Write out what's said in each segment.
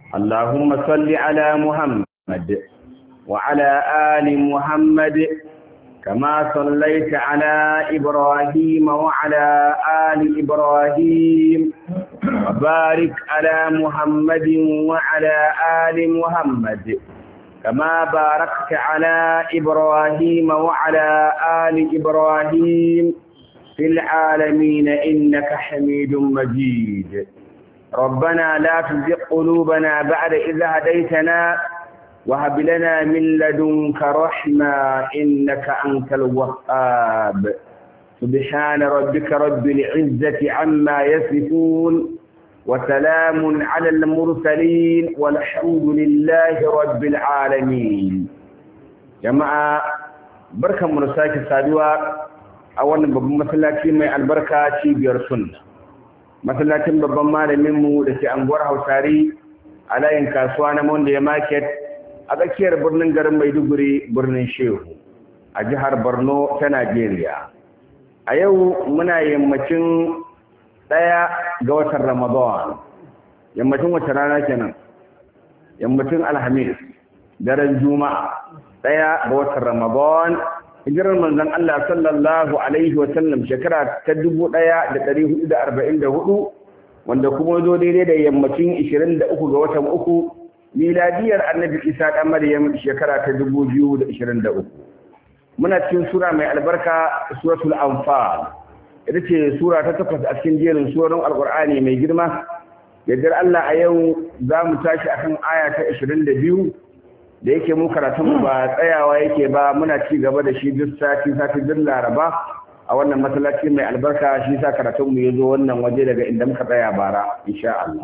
اللهم صل على محمد وعلى آل محمد كما صليت على إبراهيم وعلى آل إبراهيم وبارك على محمد وعلى آل محمد كما باركت على إبراهيم وعلى آل إبراهيم في العالمين إنك حميد مجيد ربنا لا تزغ قلوبنا بعد إذ هديتنا وهب لنا من لدنك رحمة إنك أنت الوهاب سبحان ربك رب العزة عما يصفون وسلام على المرسلين والحمد لله رب العالمين جماعة بركة مرساك سادوا أولا بابا مسلاتي مي البركة بير سنة مسلاتي بابا malaminmu da ke anguwar hausari a layin kasuwa na monday market a tsakiyar birnin garin maiduguri birnin shehu a jihar borno ta najeriya a yau muna yammacin ɗaya ga watan ramadan yammacin wata rana kenan yammacin alhamis daren juma'a ɗaya ga watan ramadan hijirar manzon Allah sallallahu alaihi wa sallam shekara ta dubu ɗaya da ɗari hudu da arba'in da hudu wanda kuma zo daidai da yammacin ishirin da uku ga watan uku miladiyar annabi isa ɗan maryam shekara ta dubu biyu da ishirin da uku muna cikin sura mai albarka suratul anfal ita ce sura ta takwas a cikin jerin surorin alkur'ani mai girma yardar Allah a yau za mu tashi akan aya ta 22 da yake mu karatun ba tsayawa yake ba muna ci gaba da shi duk sati sati duk laraba a wannan masallaci mai albarka shi sa karatun mu yazo wannan waje daga inda muka tsaya bara insha Allah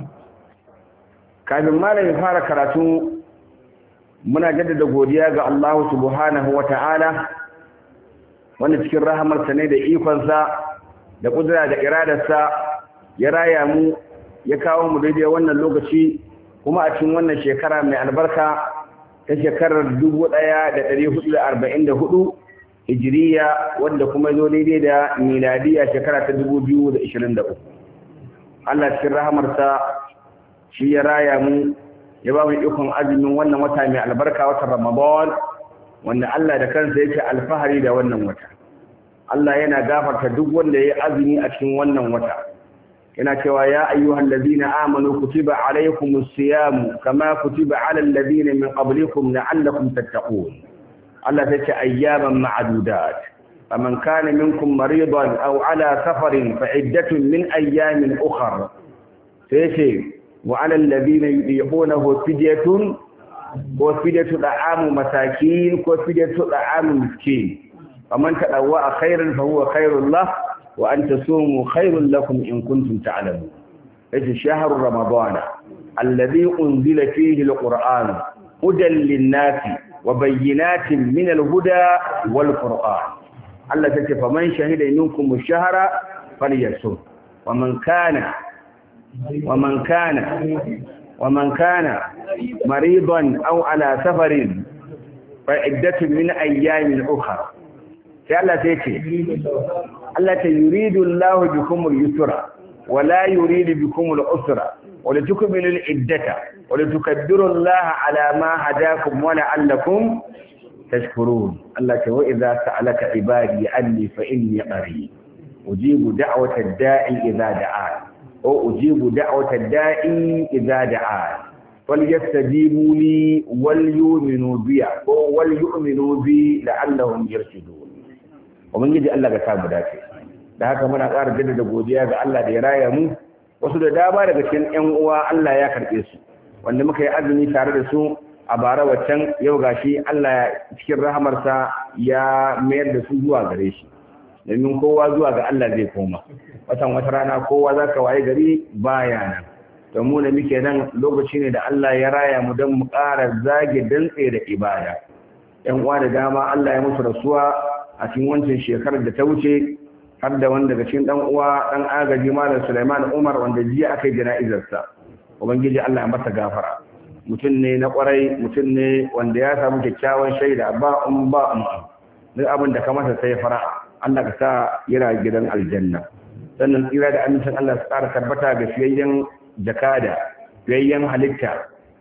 kafin malamin fara karatu muna jaddada godiya ga Allah subhanahu wata'ala wanda cikin rahamarsa ne da ikonsa da kudura da iradarsa ya raya mu ya kawo mu daidai wannan lokaci kuma a cikin wannan shekara mai albarka ta shekarar 1444 hijiriya wanda kuma zo daidai da miladiya shekara ta 2023 Allah cikin rahamarsa shi ya raya mu ya ba mu ikon azumin wannan wata mai albarka watan Ramadan wanda Allah da kansa yake alfahari da wannan wata Allah yana gafarta duk wanda ya azumi a cikin wannan wata yana cewa ya ayyuhal ladina amanu kutiba alaykumus siyam kama kutiba alal ladina min qablikum la'allakum tattaqun Allah tace ayyaman ma'dudat faman kana minkum maridan aw ala safarin fa iddatun min ayyamin ukhra sai wa alal ladina yudiqunahu fidyatun ko fidyatu da'amu masakin ko fidyatu da'amu miskin فمن تدوى خيرا فهو خير الله وأن تصوموا خير لكم إن كنتم تعلمون إذ شهر رمضان الذي أنزل فيه القرآن هدى للناس وبينات من الهدى والقرآن الله تكفى فمن شهد منكم الشهر فليصوم ومن كان ومن كان ومن كان مريضا أو على سفر فعدة من أيام أخرى sai Allah sai ce Allah ta yuridu Allah bikum al-yusra wa la yuridu bikum al-usra wa la tukmilu al-iddata wa la tukaddiru Allah ala ma hadakum wa la'allakum tashkurun Allah ta wa idza sa'alaka ibadi anni fa inni qarib ujibu da'wata ad-da'i idza da'a wa ujibu da'wata ad-da'i idza da'a فليستجيبوا لي وليؤمنوا بي وليؤمنوا بي لعلهم يرشدون ubangiji Allah ga samu dace da haka muna ƙara jaddada godiya ga Allah da ya raya mu wasu da dama daga cikin ƴan uwa Allah ya karɓe su wanda muka yi azumi tare da su a bara waccan yau gashi Allah cikin rahamarsa ya mayar da su zuwa gare shi domin kowa zuwa ga Allah zai koma watan wata rana kowa za ka waye gari baya nan to mu da muke nan lokaci ne da Allah ya raya mu don mu ƙara zage dantse da ibada ƴan uwa da dama Allah ya musu rasuwa a cikin wancan shekarar da ta wuce har da wanda daga cikin dan uwa dan agaji malam Sulaiman Umar wanda jiya aka yi jana'izarsa ubangiji Allah ya masa gafara mutum ne na kwarai mutum ne wanda ya samu kyakkyawan shaida ba um ba um duk abin da ka masa sai fara Allah ka sa yana gidan aljanna sannan tsira da amincin Allah su ƙara tabbata ga fiyayyen jakada fiyayyen halitta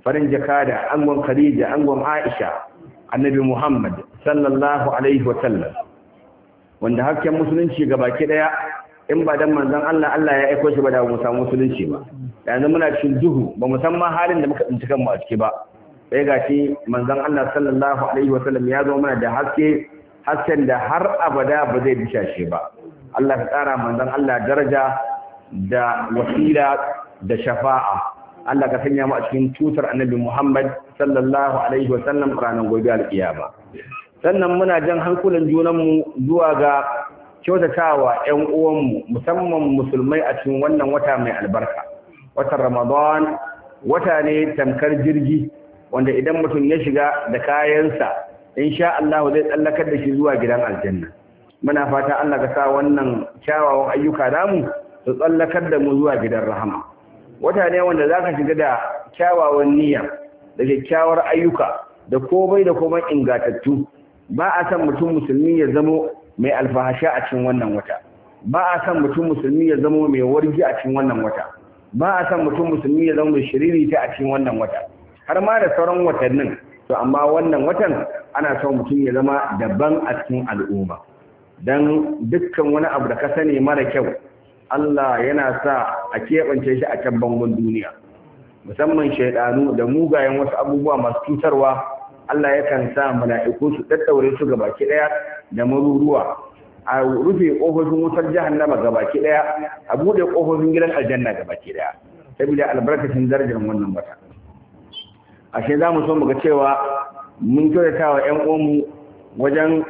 farin jakada angon khadija angon aisha annabi muhammad sallallahu alaihi wa sallam wanda hasken musulunci ga baki daya in ba dan manzon Allah Allah ya aiko shi ba da mu samu musulunci ba yanzu muna cikin duhu ba mu san ma halin da muka tsinci kanmu a ciki ba sai ga shi manzon Allah sallallahu alaihi wa sallam ya zo mana da haske hasken da har abada ba zai disha shi ba Allah ka kara manzon Allah daraja da wasila da shafa'a Allah ka sanya mu a cikin tutar annabi Muhammad sallallahu alaihi wa sallam ranar gobe alkiyama sannan muna jan hankulan junanmu zuwa ga kyautatawa ƴan uwanmu musamman musulmai a cikin wannan wata mai albarka watan Ramadan wata ne tamkar jirgi wanda idan mutum ya shiga da kayansa insha Allah zai tsallakar da shi zuwa gidan aljanna muna fata Allah ka sa wannan kyawawan ayyuka namu su tsallakar da mu zuwa gidan rahama wata ne wanda zaka shiga da kyawawan niyya da kyakkyawar ayyuka da komai da komai ingatattu ba a san mutum musulmi ya zamo mai alfahasha a cikin wannan wata ba a san mutum musulmi ya zamo mai wargi a cikin wannan wata ba a san mutum musulmi ya zama mai shiriri ta a cikin wannan wata har ma da sauran watannin to amma wannan watan ana son mutum ya zama daban a cikin al'umma dan dukkan wani abu da ka sani mara kyau Allah yana sa a keɓance shi a can bangon duniya musamman shaidanu da mugayen wasu abubuwa masu cutarwa Allah yakan sa mala'iku su daddaure su ga baki daya da maruruwa a rufe kofofin wutar jahannama ga baki daya a bude kofofin gidan aljanna ga baki daya saboda albarkacin darajar wannan wata ashe za mu so mu ga cewa mun kyautata wa ƴan uwanmu wajen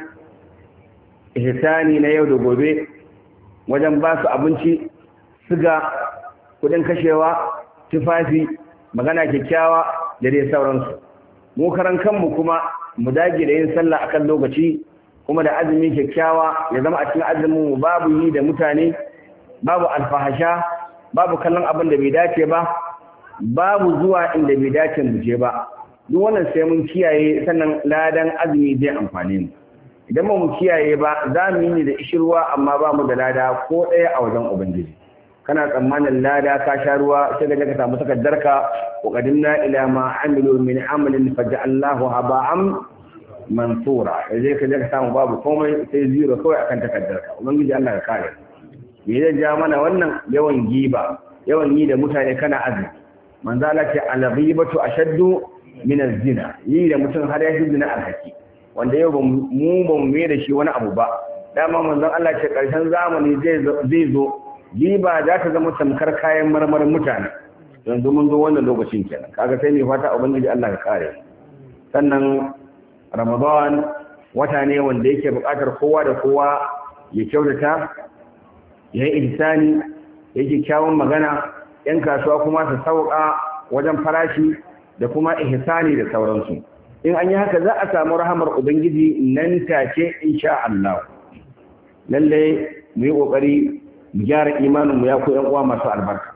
ihsani na yau da gobe wajen ba su abinci siga kudin kashewa tufafi magana kyakkyawa da dai sauransu mu karan kanmu kuma mu dage da yin sallah akan lokaci kuma da azumi kyakkyawa ya zama a cikin azumin mu babu yi da mutane babu alfahasha babu kallon abin da bai dace ba babu zuwa inda bai dace mu je ba duk wannan sai mun kiyaye sannan ladan azumi zai amfane mu idan ba mu kiyaye ba za mu yi da ishirwa amma ba mu da lada ko ɗaya a wajen ubangiji kana tsammanin lada ka sha ruwa sai da ka samu takardarka wa qadimna ila ma amilu min amalin faj'alnahu haba'an mansura sai ka je ka samu babu komai sai zero kawai akan takardarka ubangiji Allah ya kare me zai ja mana wannan yawan giba yawan yi da mutane kana azumi manzo Allah ce al-ghibatu ashaddu min az-zina yi da mutum har ya shi zina alhaki wanda yau mu ba mu da shi wani abu ba dama manzon Allah ce karshen zamani zai zo giba za ta zama tamkar kayan marmarin mutane yanzu mun zo wannan lokacin kenan kaga sai mai fata ubangiji Allah ya kare sannan Ramadan wata ne wanda yake buƙatar kowa da kowa ya kyautata ya yi ihsani yake kyawun magana yan kasuwa kuma su sauka wajen farashi da kuma ihsani da sauransu in an yi haka za a samu rahamar ubangiji nan take insha Allah lalle mu yi kokari mu gyara imanin mu ya ku yan uwa masu albarka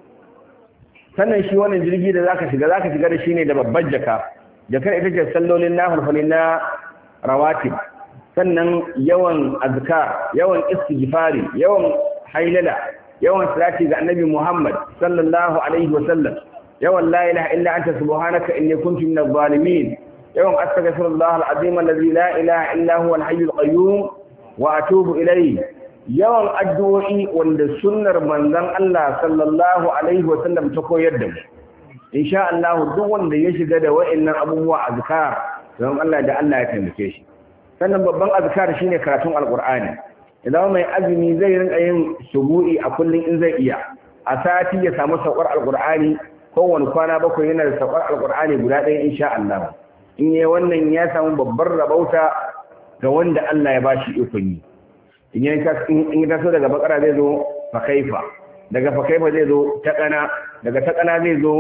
sannan shi wannan jirgi da zaka shiga zaka shiga da shi ne da babbar jaka jakar ita ce sallolin nafilfali na rawatib sannan yawan azkar yawan istighfari yawan hailala yawan salati ga annabi Muhammad sallallahu alaihi wa sallam yawan la ilaha illa anta subhanaka inni kuntu minadh zalimin yawan astaghfirullah alazim alladhi la ilaha illa huwa alhayyul qayyum wa atubu ilayhi yawan addu'o'i wanda sunnar manzon Allah sallallahu alaihi wa sallam ta koyar da mu insha Allah duk wanda ya shiga da wa'annan abubuwa azkar don Allah da Allah ya taimake shi sannan babban azkar shine karatun alqur'ani idan mai azumi zai rinka yin shubu'i a kullun in zai iya a sati ya samu saukar alqur'ani kowane kwana bakwai yana da saukar alqur'ani guda ɗaya insha Allah in yi wannan ya samu babbar rabauta ga wanda Allah ya bashi ikon yi in ya taso daga bakara zai zo fakaifa daga fakaifa zai zo taƙana daga taƙana zai zo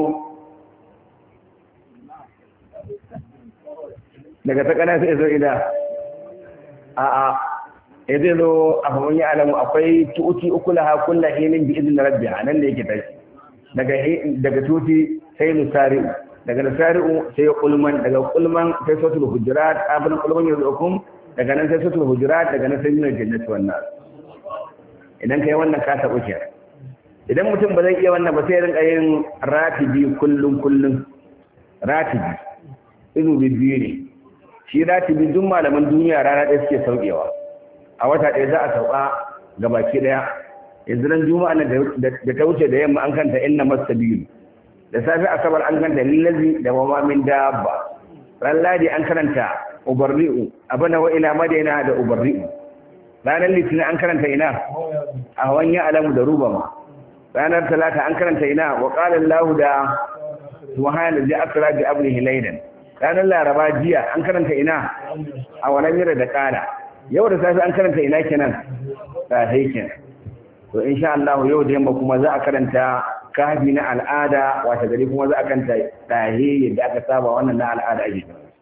daga taƙana zai zo ida a a ya zai zo a fahimun ya alamu akwai tuti uku laha kulla hinin bi izinin rabbi a nan da yake tashi daga tuti sai nusari'u daga nusari'u sai kulman daga kulman sai sautul hujurat abin kulman yanzu hukum daga nan sai sutul hujurat daga nan sai min jannati wannan idan kai wannan ka tabu ke idan mutum ba zai iya wannan ba sai rinka yin ratibi kullun kullun ratibi izu biyu ne shi ratibi duk malaman duniya rana ɗaya suke saukewa a wata ɗaya za a sauka ga baki ɗaya yanzu ran juma'a da ta wuce da yamma an kanta inna masabilu da safi asabar an kanta lillazi da wama min dabba ran ladi an karanta ubarri'u abana wa ila madina da ubarri'u ranar litinin an karanta ina a wani alamu da rubama ranar talata an karanta ina wa qala allah da subhana da asra bi abdihi laylan ranar laraba jiya an karanta ina a wannan yara da kala yau da safi an karanta ina kenan da kenan to insha Allah yau da yamma kuma za a karanta kafi na al'ada wata gari kuma za a karanta tahe yadda aka saba wannan na al'ada ake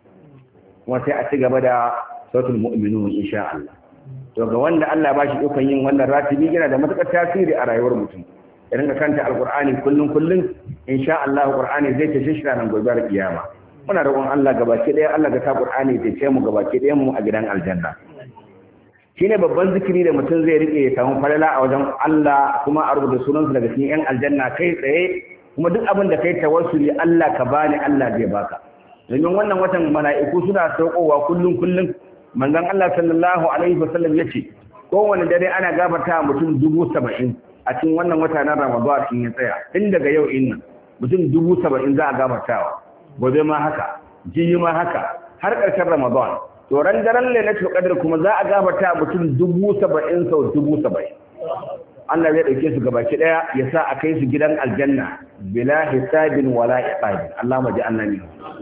kuma sai a ci gaba da sautul mu'minun insha Allah to ga wanda Allah ba shi dukan yin wannan ratibi yana da matukar tasiri a rayuwar mutum ya rinka kanta alqur'ani kullun kullun insha Allah qur'ani zai tashi shi nan gobe kiyama muna roƙon Allah gabaki ɗaya Allah ga ta qur'ani ya ce mu gabaki ɗayan mu a gidan aljanna shine babban zikiri da mutum zai rike ya samu falala a wajen Allah kuma a rubuta sunansu daga cikin yan aljanna kai tsaye kuma duk abin da kai tawassuli Allah ka bani Allah zai baka domin wannan watan mala'iku suna saukowa kullum kullum manzon Allah sallallahu alaihi wasallam yace kowane dare ana gafarta mutum dubu saba'in a cikin wannan wata na Ramadan sun ya tsaya tun daga yau in nan mutum dubu saba'in za a gafartawa gobe ma haka jiyi ma haka har ƙarshen Ramadan to ran daren lailatul qadr kuma za a gafarta mutum dubu saba'in sau dubu saba'in Allah zai dauke su gabaki daya ya sa a kai su gidan aljanna bila hisabin wala iqabin Allah ma ji annabi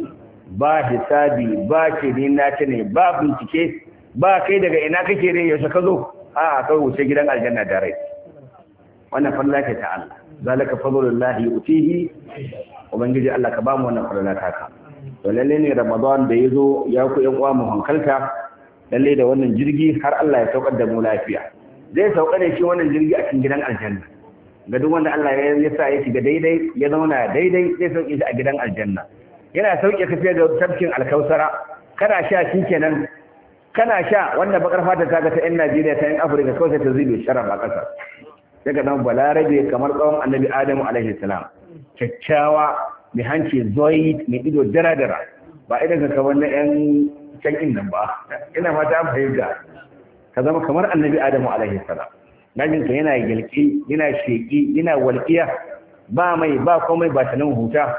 ba hisabi ba ce ni na ce ne ba bincike ba kai daga ina kake ne yaushe ka zo a kai wuce gidan aljanna da rai wannan falla ce ta Allah zalika fadlullahi utihi ubangiji Allah ka ba mu wannan falla ta ka to lalle ne ramadan da ya zo ya ku yan uwa mu hankalta lalle da wannan jirgi har Allah ya saukar da mu lafiya zai sauka da shi wannan jirgi a cikin gidan aljanna ga duk wanda Allah ya sa ya shiga daidai ya zauna daidai zai sauke shi a gidan aljanna yana sauke ka fiye da tafkin alkausara kana sha shi kenan kana sha wanda bakar fata ta ga ta yan Najeriya ta yan Afirka kawai ta zube sharaf a ƙasa daga nan balarabe kamar tsawon annabi Adamu alaihi salam kyakkyawa mai hanci zoid mai ido dara-dara ba idan ka kamar na 'yan can nan ba ina fata an fahimta ka zama kamar annabi adamu alaihi salam najin ka yana yalki yana sheki yana walƙiya ba mai ba komai ba ta nan huta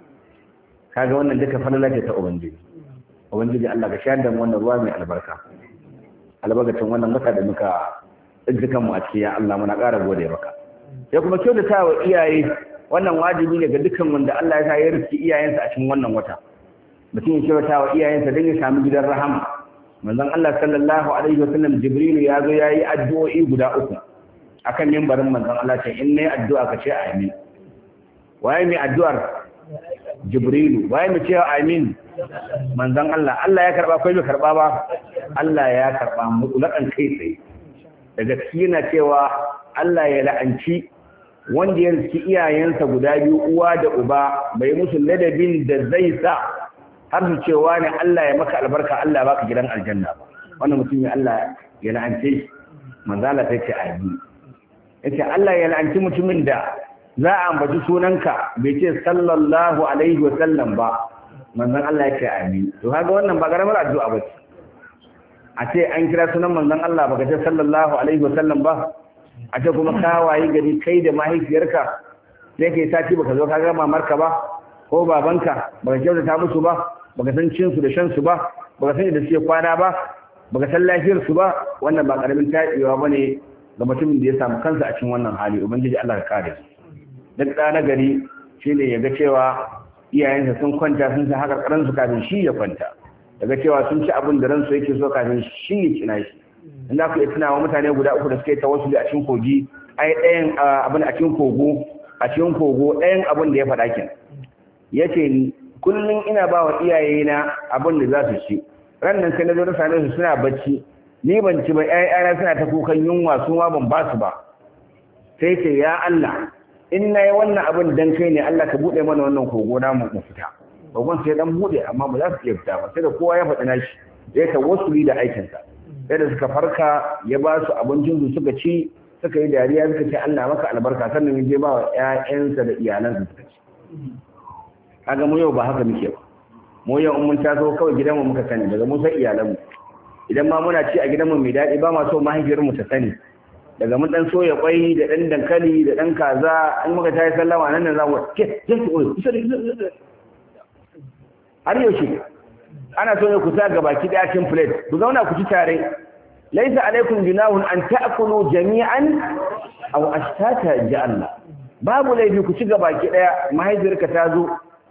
kaga wannan duka falala ce ta ubangiji ubangiji Allah ka shayar da mu wannan ruwa mai albarka albarkacin wannan mata da muka tsinci mu a cikin ya Allah muna ƙara gode maka ya kuma kyautata wa iyaye wannan wajibi ne ga dukkan wanda Allah ya sa ya rufe iyayensa a cikin wannan wata mutum ya kyautata wa iyayensa don ya samu gidan rahama manzon Allah sallallahu alaihi wasallam Jibrilu ya zo yayi addu'o'i guda uku akan mimbarin manzon Allah ce in nayi addu'a ka ce amin waye mai addu'ar Jibrilu waye mai cewa amin manzon Allah Allah ya karba ko bai karba ba Allah ya karba mutlakan kai tsaye daga cikin yana cewa Allah ya la'anci wanda ya riski iyayensa guda biyu uwa da uba bai musu ladabin da zai sa har su cewa ne Allah ya maka albarka Allah baka gidan aljanna ba wannan mutum ya Allah ya la'ance shi manzala ta ce amin yace Allah ya la'anci mutumin da za a ambaci sunanka bai ce sallallahu alaihi wa sallam ba manzon Allah ya ce amin to kaga wannan ba karamar addu'a ba ce a ce an kira sunan manzon Allah baka ce sallallahu alaihi wa sallam ba a ce kuma ka wayi gari kai da mahaifiyarka sai kai sati baka zo ka ga mamarka ba ko babanka baka kyautata musu ba baka san cin su da shan su ba baka san da suke kwana ba baka san lafiyar su ba wannan ba karamin taɗewa bane ga mutumin da ya samu kansa a cikin wannan hali ubangiji Allah ka kare duk da na gari shine ya ga cewa iyayensa sun kwanta sun san haka karan su kafin shi ya kwanta daga cewa sun ci abin da ransu yake so kafin shi ya cina shi in za ku iya tunawa mutane guda uku da suka yi tawassuli a cikin kogi ai ɗayan abin a cikin kogo a cikin kogo ɗayan abin da ya faɗa kin yace kullum ina ba wa iyayena abin da za su ci ran nan sai na zo na same su suna bacci ni ban ci ba ƴaƴana suna ta kukan yunwa su ma ban ba su ba sai ce ya Allah in na yi wannan abin dan kai ne Allah ka buɗe mana wannan kogo na mu fita kogon sai dan buɗe amma ba za su iya fita ba sai da kowa ya faɗi nashi ya ta wasuli da aikinsa sai da suka farka ya ba su abincin su suka ci suka yi dariya suka ce Allah maka albarka sannan ya je ba wa ƴaƴansa da iyalansa suka ci kaga mu yau ba haka muke ba mu yau in mun taso kawai gidanmu muka sani daga mu sai iyalanmu idan ma muna ci a gidanmu mai daɗi ba ma so mahaifiyarmu ta sani daga mun dan soya kwai da dan dankali da dan kaza in muka tayi sallama nan nan za mu ke zan ki koyi kusa da har yaushe ana so ne ku sa ga baki daya cin plate ku zauna ku ci tare laisa alaikum junahun an ta'kulu jami'an aw ashtata ja Allah babu laifi ku ci ga baki daya mahaifiyarka ta zo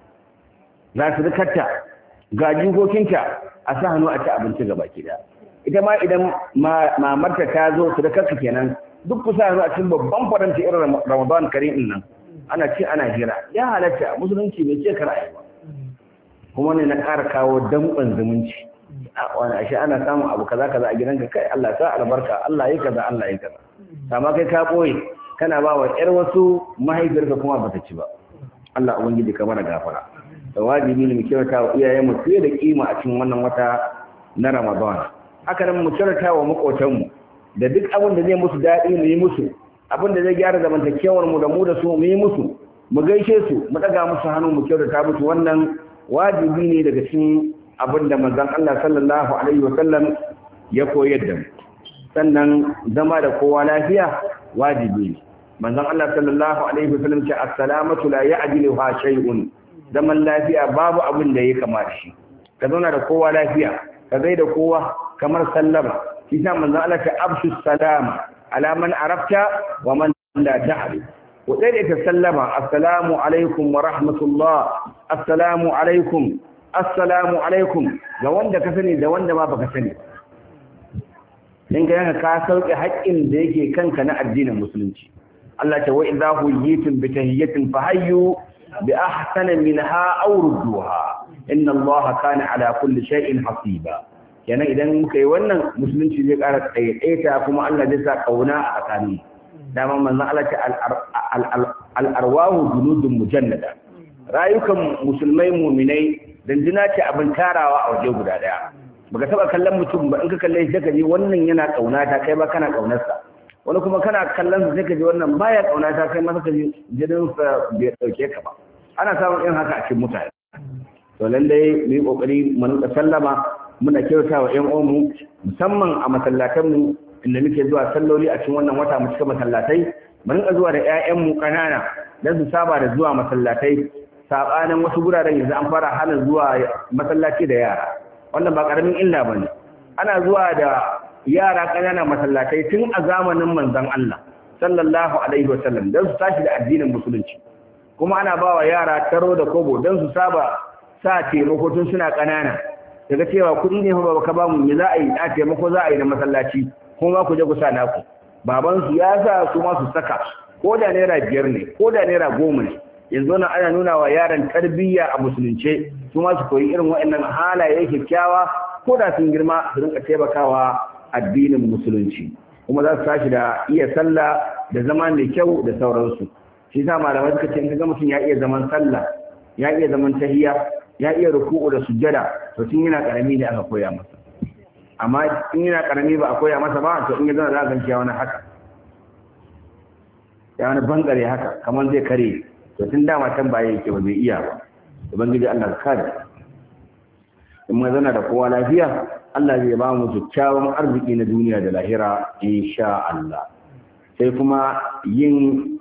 za su rikarta ga jikokinta a sa hannu a ci abinci ga baki daya ita ma idan mamarta ta zo su da kanka kenan duk kusa yanzu a cikin babban faranti irin ramadan karim din nan ana ce ana hira ya halatta musulunci bai ce kar ayi ba kuma ne na ƙara kawo danƙon zumunci wani ashe ana samun abu kaza kaza a gidanka kai Allah sa albarka Allah yi kaza Allah yi kaza amma kai ka boye kana ba wa ƴar wasu mahaifiyarka kuma bata ci ba Allah ubangiji ka mana gafara da wajibi ne mu kyauta wa iyayenmu fiye da kima a cikin wannan wata na Ramadan haka nan mu kyauta wa makotanmu da duk abin da zai musu daɗi mu yi musu abin da zai gyara zamantakewar mu da mu da su mu yi musu mu gaishe su mu daga musu hannu mu kyautata musu wannan wajibi ne daga cikin abin da manzon Allah sallallahu alaihi wa sallam ya koyar da mu sannan zama da kowa lafiya wajibi ne manzon Allah sallallahu alaihi wa sallam ce as-salamatu la ya'diluha shay'un zaman lafiya babu abin da ya kamata shi ka zauna da kowa lafiya ka gaida kowa kamar sallama shi sa manzon Allah ta abshu salama ala man arafta wa man la ta'rif ku dai ta sallama assalamu alaikum wa rahmatullah assalamu alaikum assalamu alaikum ga wanda ka sani da wanda ma baka sani in ga yanka ka sauke haƙƙin da yake kanka na addinin musulunci Allah ta wa idza huyitum bi tahiyyatin fahayyu bi ahsana minha aw rudduha inna Allah kana ala kulli shay'in hasiba kenan idan muka yi wannan musulunci zai ƙara tsaye kuma Allah zai sa kauna a tsakanin dama manzo Allah ta al-arwahu junudun mujannada rayukan musulmai mu'minai dandina ce abin tarawa a waje guda daya baka taba kallon mutum ba in ka kalle shi ka ji wannan yana kauna ta kai ba kana kaunarsa wani kuma kana kallon sa sai ka ji wannan baya kauna ta kai ma ka ji jinin sa bai dauke ka ba ana samun irin haka a cikin mutane to lallai mu yi kokari mu rinka sallama muna kyauta wa ƴan uwanmu musamman a masallatanmu inda muke zuwa salloli a cikin wannan wata mu cika masallatai mu rinka zuwa da ƴaƴanmu ƙanana dan su saba da zuwa masallatai sabanin wasu guraren yanzu an fara hana zuwa masallaci da yara wannan ba karamin illa bane ana zuwa da yara ƙanana masallatai tun a zamanin manzon Allah sallallahu alaihi wasallam dan su tashi da addinin musulunci kuma ana ba wa yara taro da kobo dan su saba sa taimako tun suna ƙanana daga cewa kuɗi ne ba ka ba mu me za a yi a taimako za a yi na masallaci kuma ku je ku sa naku baban su ya sa su ma su saka ko da naira biyar ne ko da naira goma ne yanzu nan ana nuna wa yaran tarbiyya a musulunce su ma su koyi irin waɗannan halaye kyakkyawa ko da sun girma su rinka taimakawa addinin musulunci kuma za su tashi da iya sallah da zama mai kyau da sauransu shi sa malamai suka ce in ka ga mutum ya iya zaman sallah ya iya zaman tahiyya ya iya ruku'u da sujjada to tun yana karami ne aka koya masa amma in yana karami ba a koya masa ba to in ya zana za a ganci ya wani haka ya wani bangare haka kamar zai kare to tun dama can ba yake ba zai iya ba ubangiji Allah ka kare in mun zana da kowa lafiya Allah zai ba mu kyakkyawan arziki na duniya da lahira insha Allah sai kuma yin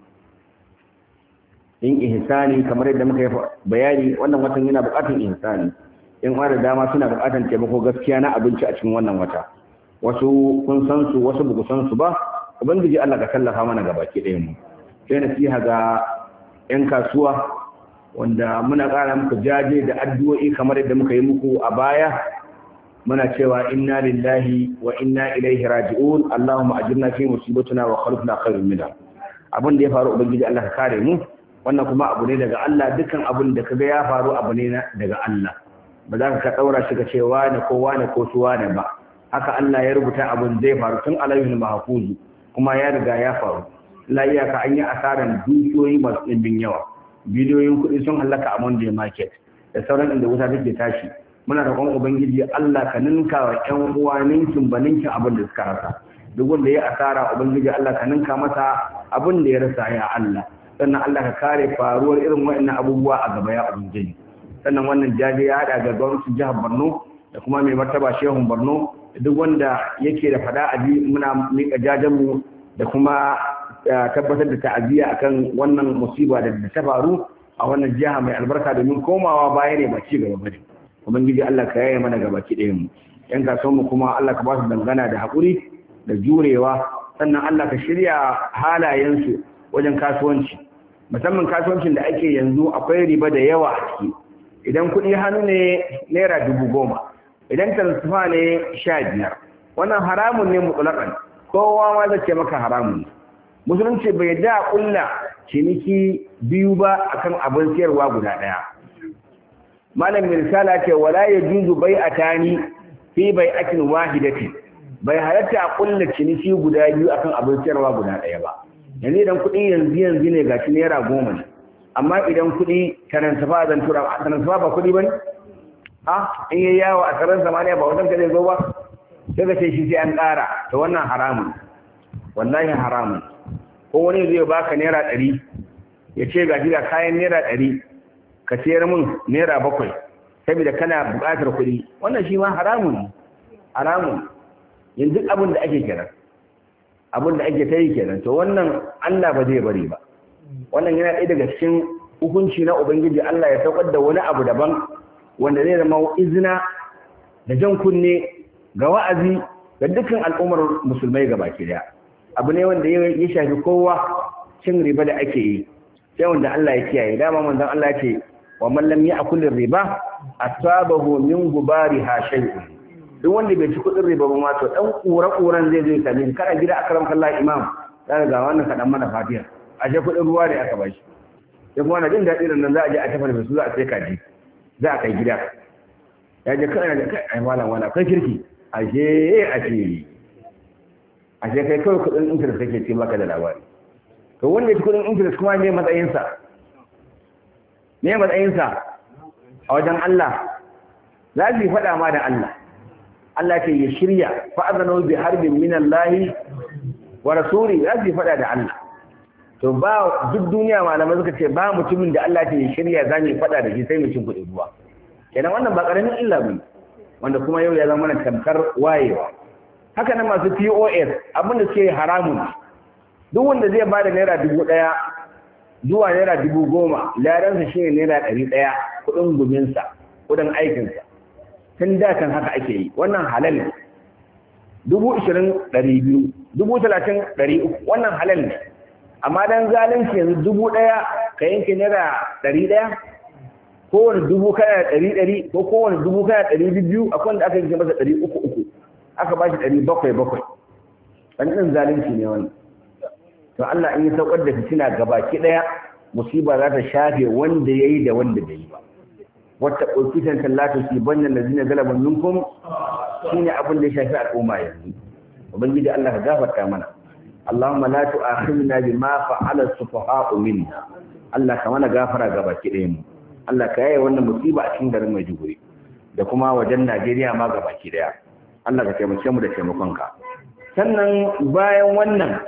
in ihsani kamar yadda muka yi bayani wannan watan yana buƙatar ihsani in da dama suna buƙatar taimako gaskiya na abinci a cikin wannan wata wasu kun san su wasu ba san su ba ubangiji Allah ka tallafa mana ga baki ɗayan mu sai nasiha ga yan kasuwa wanda muna ƙara muku jaje da addu'o'i kamar yadda muka yi muku a baya muna cewa inna lillahi wa inna ilaihi raji'un allahumma ajirna fi musibatina wa khalifna khairun minha abin da ya faru ubangiji Allah ka kare mu wannan kuma abu ne daga Allah dukkan abin da kaga ya faru abu ne daga Allah ba za ka daura shi ka ce wane ko wane ko su wane ba haka Allah ya rubuta abin zai faru tun alayhul mahfuzu kuma ya riga ya faru la iyaka an yi asaran dukiyoyi masu ɗimbin yawa biliyoyin kuɗi sun halaka a Monday market da sauran inda wuta take tashi muna roƙon ubangiji Allah ka ninka wa ƴan uwa ninkin ba ninkin abin da suka rasa duk wanda ya asara ubangiji Allah ka ninka masa abin da ya rasa ya Allah sannan Allah ka kare faruwar irin waɗannan abubuwa a gaba ya ubangiji sannan wannan jaje ya hada ga gwamnatin jihar Borno da kuma mai martaba shehun Borno da duk wanda yake da fada a muna mika jajen mu da kuma tabbatar da ta'aziyya akan wannan musiba da ta faru a wannan jiha mai albarka domin komawa baya ne ba ci gaba bane ubangiji Allah ka yaye mana gaba ki ɗayan mu yan kasuwan mu kuma Allah ka ba su dangana da haƙuri da jurewa sannan Allah ka shirya halayensu wajen kasuwanci musamman kasuwancin da ake yanzu akwai riba da yawa a ciki idan kuɗi hannu ne naira dubu goma idan transfer ne sha biyar wannan haramun ne mutulakan kowa ma zai ce maka haramun ne musulunci bai da kulla ciniki biyu ba akan abin siyarwa guda ɗaya malam mirsala ce wala ya juzu bai a tani fi bai akin wahidatin bai halatta a kulla ciniki guda biyu akan abin siyarwa guda ɗaya ba yanzu idan kuɗi yanzu yanzu ne gashi naira goma ne amma idan kuɗi taransafa zan tura taransafa ba kuɗi ba ne a in yi yawo a tsaron samaniya ba wajen ka zai zo ba sai ka ce shi sai an ƙara ta wannan haramun wallahi haramun ko wani zai baka naira ɗari ya ce ga ga kayan naira ɗari ka sayar min naira bakwai saboda kana buƙatar kuɗi wannan shi ma haramun haramun yanzu abin da ake kenan abin da ake ta yi kenan to wannan Allah ba zai bari ba wannan yana ɗaya daga cikin hukunci na ubangiji Allah ya saukar da wani abu daban wanda zai zama izina da jan kunne ga wa'azi ga dukkan al'ummar musulmai ga baki daya abu ne wanda ya shafi kowa cin riba da ake yi sai wanda Allah ya kiyaye dama manzon Allah ya ce wa man lam ya'kul riba asabahu min gubariha shay'un duk wanda bai ci kudin riba ba ma to dan kura kuran zai zai same kana gida akram kallah imam zaka ga wannan kadan mana fatiha a je kudin ruwa ne aka bashi sai kuma na jin daɗi da nan za a je a tafi da su za a sai kaji za a kai gida ya je kana da kai ai malam wala kai kirki ashe ashe ashe kai kawai kudin interest kake ce maka da labari to wanda ya ci kudin interest kuma ne matsayinsa ne matsayinsa a wajen Allah za su yi faɗa ma da Allah Allah ce ya shirya fa'azano bi harbin min Allah wa rasuli za su yi faɗa da Allah to ba duk duniya malamai suka ce ba mutumin da Allah ce ya shirya za mu faɗa da shi sai mu cin kuɗi ruwa kenan wannan ba ƙaramin illa bane wanda kuma yau ya zama mana tamkar wayewa haka nan masu POS abinda suke haramun duk wanda zai ba da naira dubu ɗaya zuwa naira dubu goma ladansa shi ne naira ɗari ɗaya kuɗin guminsa kuɗin aikinsa tun da kan haka ake yi wannan halal ne dubu ishirin ɗari biyu dubu talatin ɗari uku wannan halal ne amma dan zalunci yanzu dubu ɗaya ka yanke naira ɗari ɗaya kowane dubu kana ɗari ɗari ko kowane dubu kana ɗari biyu akwai wanda aka yanke masa ɗari uku uku aka ba shi ɗari bakwai bakwai ɗan ɗin zalunci ne wannan to Allah in yi saukar da fitina gabaki ɗaya musiba za ta shafe wanda ya yi da wanda bai yi ba wata ƙofitan tallata su banyan da zina galaban minkum shi ne abin da ya shafi al'umma yanzu ubangiji Allah ka gafarta mana Allahumma la tu'akhidna bima fa'ala as-sufaha'u minna Allah ka mana gafara gabaki ɗaya mu Allah ka yaye wannan musiba a cikin garin Maiduguri da kuma wajen Najeriya ma gabaki ɗaya Allah ka taimake mu da taimakonka sannan bayan wannan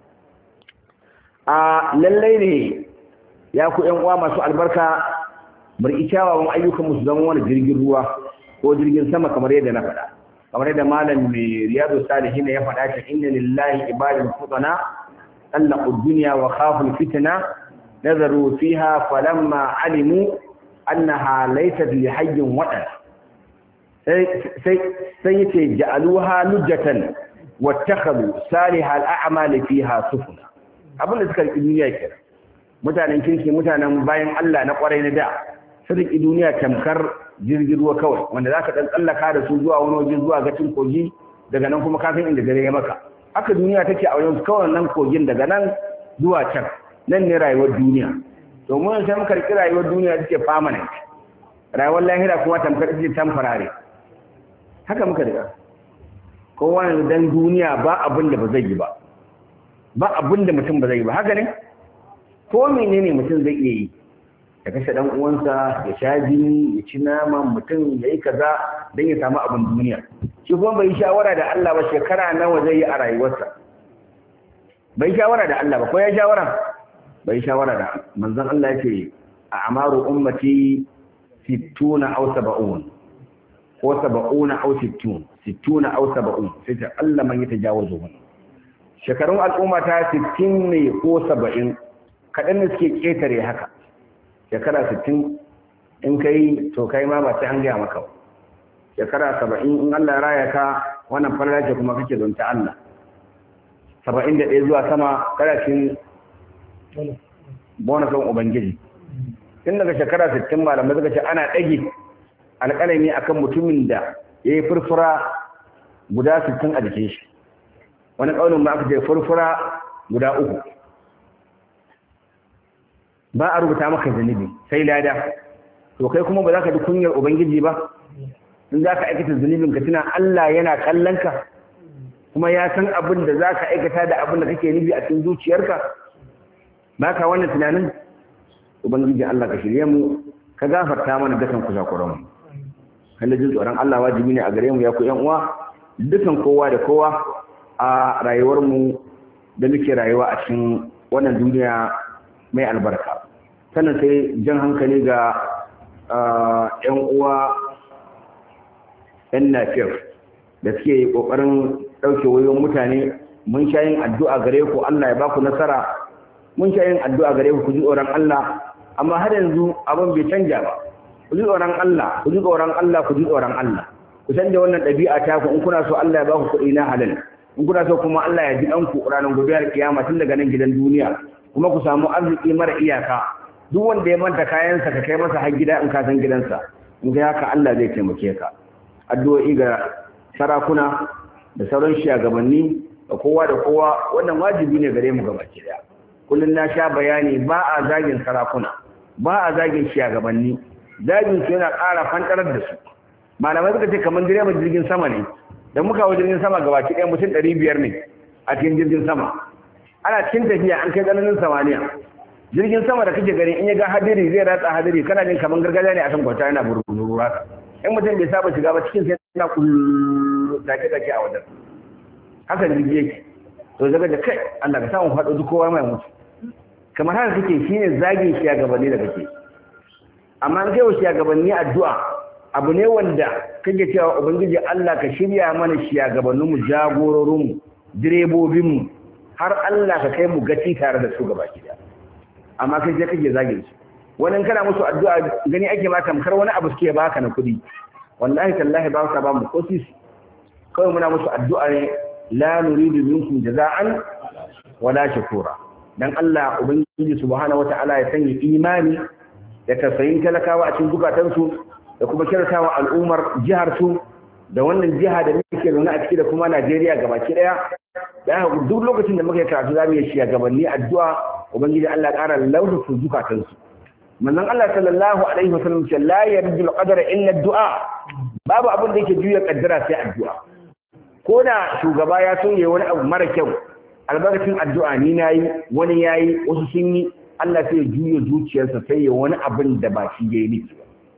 a lallai ne ya ku ‘yan uwa masu albarka bari kyawawan ayyukan musu zama wani jirgin ruwa ko jirgin sama kamar yadda na faɗa kamar yadda malam mai riyadu salihin ya faɗa ta inna lillahi ibadin futana tsallaqu dunya wa khafu fitna nazaru fiha falamma alimu annaha laysat li hayyin wadan sai sai sai yace ja'aluha lujjatan wattakhadhu salihal a'mali fiha sufuna abin da suka riƙi duniya ke mutanen kirki mutanen bayan Allah na ƙwarai na da su riƙi duniya tamkar jirgin ruwa kawai wanda za ka ɗan tsallaka da su zuwa wani waje zuwa gacin kogi daga nan kuma kafin inda dare ya maka haka duniya take a wajen kawai nan kogin daga nan zuwa can nan ne rayuwar duniya to mun sai muka riƙi rayuwar duniya take permanent rayuwar lahira kuma tamkar take temporary haka muka riƙa kowa dan duniya ba abin da ba zai yi ba ba abin da mutum ba zai yi ba haka ne ko menene mutum zai iya yi ya kashe dan uwansa ya sha jini ya ci naman mutum ya yi kaza don ya samu abin duniya shi kuma bai shawara da Allah ba shekara nawa zai yi a rayuwarsa bai shawara da Allah ba ko ya shawara bai shawara da manzon Allah yake a amaru ummati 60 aw 70 ko 70 aw 60 60 aw 70 sai ta Allah man yatajawazu shekarun al'umma ta 60 ne ko 70 kadan ne suke ketare haka shekara 60 in kai to kai ma ba sai an gaya maka shekara 70 in Allah ya raya ka wannan falala ce kuma kake zonta Allah 71 zuwa sama kada shi bonusan ubangiji tun daga shekara 60 malamai suka ce ana ɗage alƙalami akan mutumin da ya yi furfura guda 60 a jikin shi wani ƙaunin ba aka ce furfura guda uku ba a rubuta maka zunubi sai lada to kai kuma ba za ka ji kunyar ubangiji ba in za ka aikata zunubin ka tuna Allah yana kallon ka kuma ya san abin da za ka aikata da abin da kake nufi a cikin zuciyarka ba ka wannan tunanin ubangiji Allah ka shirye mu ka gafarta mana dukan kusakuran mu kan jin tsoron Allah wajibi ne a gare mu ya ku yan uwa dukan kowa da kowa a rayuwar mu da muke rayuwa a cikin wannan duniya mai albarka sannan sai jan hankali ga yan uwa yan nafiyar da suke kokarin ɗauke wayoyin mutane mun sha yin addu'a gare ku Allah ya ba ku nasara mun sha yin addu'a gare ku ku ji tsoron Allah amma har yanzu abin bai canja ba ku ji tsoron Allah ku ji tsoron Allah ku ji tsoron Allah ku canja wannan ɗabi'a ta ku in kuna so Allah ya ba ku kuɗi na halal in kuna so kuma Allah ya ji ɗan ku ranar gobe kiyama tun daga nan gidan duniya kuma ku samu arziki mara iyaka duk wanda ya manta kayansa ka kai masa har gida in ka san gidansa in ga haka Allah zai taimake ka addu'o'i ga sarakuna da sauran shugabanni da kowa da kowa wannan wajibi ne gare mu gabaki daya kullun na sha bayani ba a zagin sarakuna ba a zagin shugabanni zagin su yana ƙara fantarar da su malamai suka ce kamar direban jirgin sama ne da muka hau jirgin sama gabaki ɗaya mutum ɗari biyar ne a cikin jirgin sama ana cikin tafiya an kai tsananin samaniya jirgin sama da kake gani in ya ga hadiri zai ratsa hadiri kana jin kamar gargajiya ne a kan kwata yana bururu haka in mutum bai saba shiga ba cikin sai yana kullu dake dake a wajen haka jirgi yake to daga da kai Allah ka samu faɗo duk kowa mai mutu kamar haka kake shine zagin shi gabanni da kake amma an kai wa gabanni addu'a abu ne wanda kake cewa ubangiji Allah ka shirya mana shugabanninmu jagororinmu direbobinmu har Allah ka kai mu gaci tare da su gaba ki amma kai je kake zagin su wannan kana musu addu'a gani ake ma tamkar wani abu suke baka na kuɗi wallahi tallahi ba ka ba mu ko sisi kawai muna musu addu'a ne la nuridu minkum jaza'an wala shukura dan Allah ubangiji subhanahu wata'ala ya sanya imani da tausayin talakawa a cikin zukatansu da kuma kyautatawa al'ummar jihar su da wannan jiha da muke zaune a ciki da kuma Najeriya gabaki daya da duk lokacin da muka yi karatu za mu yi shiga gabanni addu'a ubangiji Allah ƙara lauta zukatansu manzon Allah sallallahu alaihi wasallam ce la yarju al-qadara illa ad-du'a babu abin da yake juya kaddara sai addu'a ko da shugaba ya so yayi wani abu mara kyau albarkacin addu'a ni nayi wani yayi wasu sun yi Allah sai ya juya zuciyarsa sai ya wani abin da ba shi yayi nufi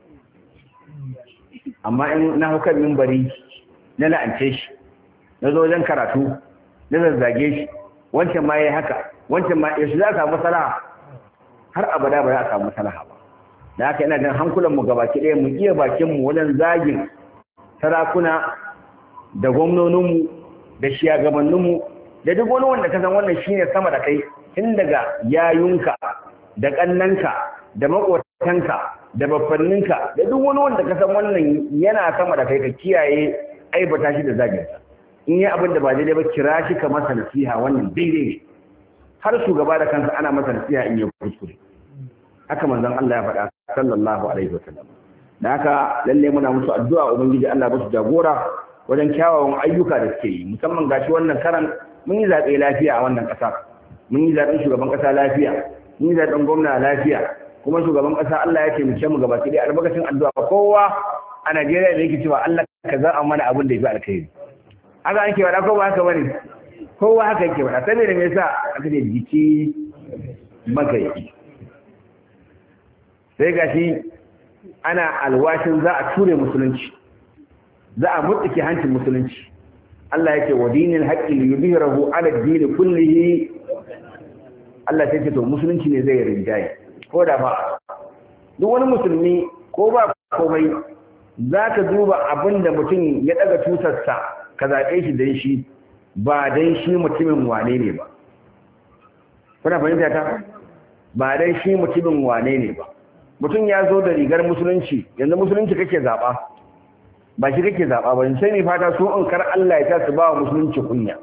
amma in na hukar minbari na la'ance shi na zo wajen karatu na zazzage shi wancan ma yayi haka wancan ma yaushe za ka samu salaha har abada ba za a samu salaha ba da haka ina jin hankulan mu gabaki ɗaya mu iya bakin mu wajen zagin sarakuna da gwamnonin mu da shiyagabannin mu da duk wani wanda ka san wannan shine sama da kai tun daga yayunka da kannanka da makotanka da baffanninka da duk wani wanda ka san wannan yana sama da kai ka kiyaye aibata shi da zagin sa in yi abin da ba daidai ba kira shi ka masa nasiha wannan daidai ne har shugaba da kansa ana masa nasiha in yi kuskure haka manzon Allah ya faɗa sallallahu alaihi wasallam da haka lalle muna musu addu'a ubangiji Allah ba su jagora wajen kyawawan ayyuka da suke yi musamman gashi wannan karan mun yi zaɓe lafiya a wannan ƙasa mun yi zaɓen shugaban ƙasa lafiya mun yi zaɓen gwamna lafiya kuma shugaban ƙasa Allah ya taimake mu gaba ɗaya albarkacin addu'a kowa a Najeriya da yake cewa Allah ka za'a mana abin da ya fi alkhairi haka ake faɗa ko ba haka bane kowa haka yake faɗa saboda me yasa aka ce jiki magayi sai gashi ana alwashin za a ture musulunci za a mutsuke hancin musulunci Allah yake wa dinil haqqi li yudhhirahu ala ad-din kullihi Allah sai ce to musulunci ne zai rinjaye ko da ba duk wani musulmi ko ba komai za ka duba abin da mutum ya daga tutarsa ka zaɓe shi don shi ba don shi mutumin wane ne ba kuna fahimta ta ba don shi mutumin wane ne ba mutum ya zo da rigar musulunci yanzu musulunci kake zaɓa ba shi kake zaɓa ba sai ne fata so in kar Allah ya ta su ba wa musulunci kunya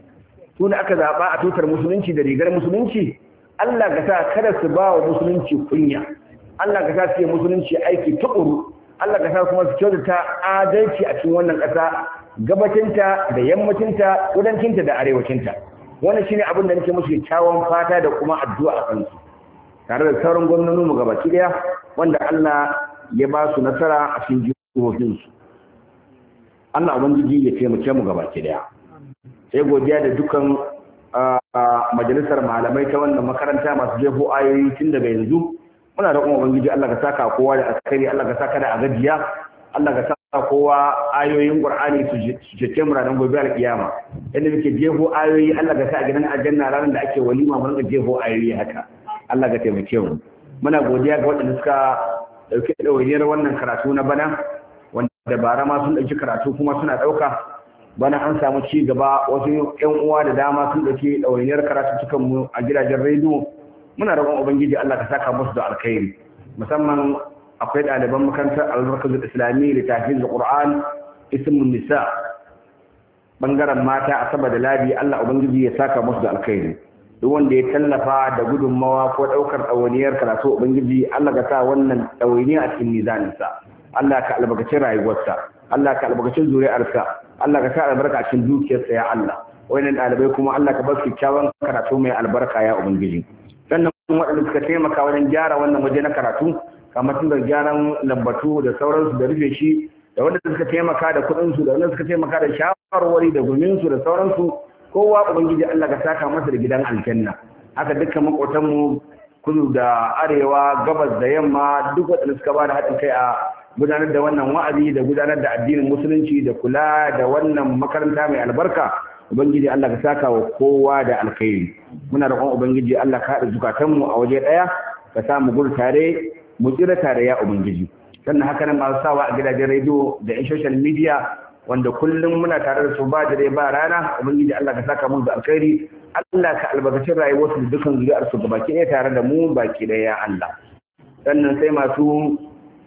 su da aka zaɓa a tutar musulunci da rigar musulunci Allah ka sa kada su ba wa musulunci kunya Allah ka sa su yi musulunci aiki tukuru Allah ka sa kuma su kyautata adalci a cikin wannan ƙasa gabacinta da yammacinta kudancinta da arewacinta wannan shine abin da nake musu kyakkyawan fata da kuma addu'a a kansu tare da sauran gwamnonin mu gabaki daya wanda Allah ya ba su nasara a cikin jihohin su Allah ubangiji ya taimake mu gabaki daya sai godiya da dukan majalisar malamai ta wannan makaranta masu jefo ayoyi tun daga yanzu muna da kuma ubangiji Allah ka saka kowa da askari Allah ka saka da agajiya Allah ka saka kowa ayoyin Qur'ani su cece mu ranar gobe alkiyama inda muke jefo ayoyi Allah ka sa a gidan aljanna ranar da ake walima mu rinka jefo ayoyi haka Allah ka taimake mu muna godiya ga waɗanda suka dauke ɗawainiyar wannan karatu na bana wanda bara ma sun ɗauki karatu kuma suna ɗauka bana an samu ci gaba wasu ƴan uwa da dama sun ɗauki ɗawainiyar karatu cikan mu a gidajen rediyo muna roƙon ubangiji Allah ka saka musu da alkhairi musamman akwai ɗaliban makarantar albarkazul islami da tafiz qur'an ismun nisa bangaren mata a saba da ladi Allah ubangiji ya saka musu da alkhairi duk wanda ya tallafa da gudunmawa ko ɗaukar ɗawainiyar karatu ubangiji Allah ka sa wannan ɗawainiya a cikin mizaninsa Allah ka albarkaci rayuwarsa Allah ka albarkaci zuri'arsa Allah ka sa albarka a cikin dukiyarsa ya Allah wayannan ɗalibai kuma Allah ka bar su kyakkyawan karatu mai albarka ya ubangiji sannan waɗanda suka taimaka wajen gyara wannan waje na karatu kamar tun da gyaran lambatu da sauransu da rufe shi da wanda suka taimaka da kuɗinsu da wanda suka taimaka da shawarwari da guminsu da sauransu kowa ubangiji Allah ka saka masa da gidan aljanna haka dukkan makotanmu kudu da arewa gabas da yamma duk waɗanda suka ba da haɗin kai a gudanar da wannan wa'azi da gudanar da addinin musulunci da kula da wannan makaranta mai albarka ubangiji Allah ka saka wa kowa da alkhairi muna roƙon ubangiji Allah ka haɗa zukatanmu a waje ɗaya ka sa mu gudu tare mu tsira tare ya ubangiji sannan haka nan masu sawa a gidajen rediyo da in social media wanda kullum muna tare da su ba dare ba rana ubangiji Allah ka saka mu da alkhairi Allah ka albarkaci rayuwarsu da dukkan zuriyar su baki ɗaya tare da mu baki ɗaya ya Allah sannan sai masu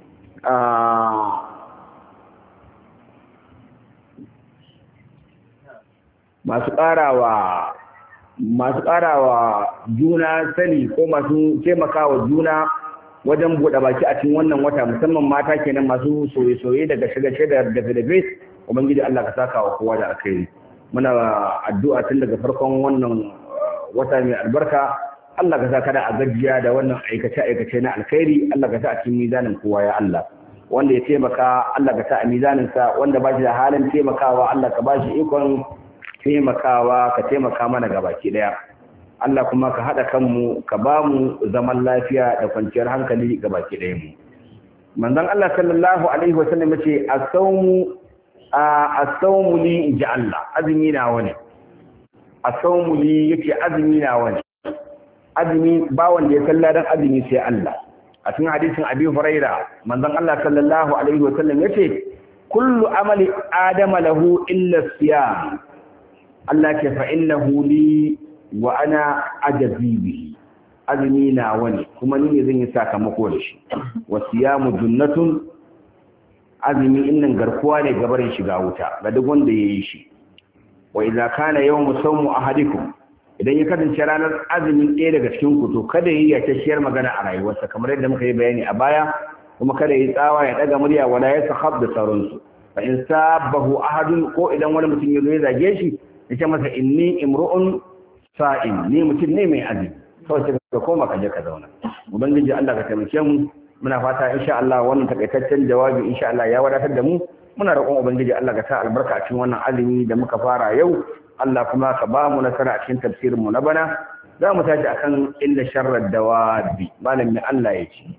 masu ƙarawa masu ƙarawa juna sani ko masu taimakawa juna wajen buɗe baki a cikin wannan wata musamman mata kenan masu soye-soye daga shiga da dafe-dafe ubangiji Allah ka saka wa kowa da alkhairi muna addu'a tun daga farkon wannan wata mai albarka Allah ka saka da agajiya da wannan aikace-aikace na alkhairi Allah ka sa a cikin mizanin kowa ya Allah wanda ya taimaka Allah ka sa a mizaninsa wanda ba shi da halin taimakawa Allah ka ba shi ikon taimakawa ka taimaka mana gabaki daya Allah kuma ka haɗa kanmu ka ba mu zaman lafiya da kwanciyar hankali gabaki daya mu manzon Allah sallallahu alaihi wasallam yace as-sawmu as-sawmu li inji Allah azumi na wani as-sawmu li yake azumi na wani azumi ba wanda ya salla dan azumi sai Allah a cikin hadisin Abi Huraira manzon Allah sallallahu alaihi wasallam yace kullu amali adama lahu illa siyam Allah ke fa innahu li wa ana ajazi bihi azumi na wani kuma ni ne zan yi sakamako da shi wa siyamu junnatun azumi innan garkuwa ne gabarin shiga wuta ga duk wanda yayi shi wa idza kana yawmu sawmu ahadikum idan ya kasance ranar azumin ɗaya daga cikin ku to kada yi ya tashiyar magana a rayuwarsa kamar yadda muka yi bayani a baya kuma kada yi tsawa ya daga murya wala ya sahab da sauransu fa in sabahu ahadun ko idan wani mutum ya zo ya zage shi yace masa inni imru'un sa'im ni mutum ne mai azumi kawai sai ka koma ka je ka zauna ubangiji Allah ka taimake mu muna fata insha Allah wannan takaitaccen jawabi insha Allah ya wadatar da mu muna roƙon ubangiji Allah ka sa albarka a cikin wannan azumi da muka fara yau Allah kuma ka ba mu nasara a cikin tafsirin mu na bana za mu tashi akan illa sharrar dawabi malam mai Allah ya ce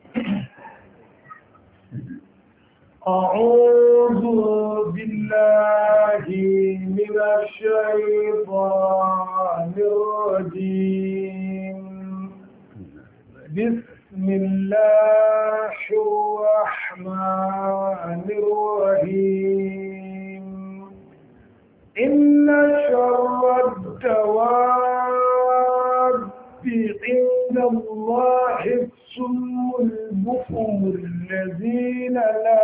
أعوذ بالله من الشيطان الرجيم بسم الله الرحمن الرحيم إن شر الدواب عند الله السم البكم الذين لا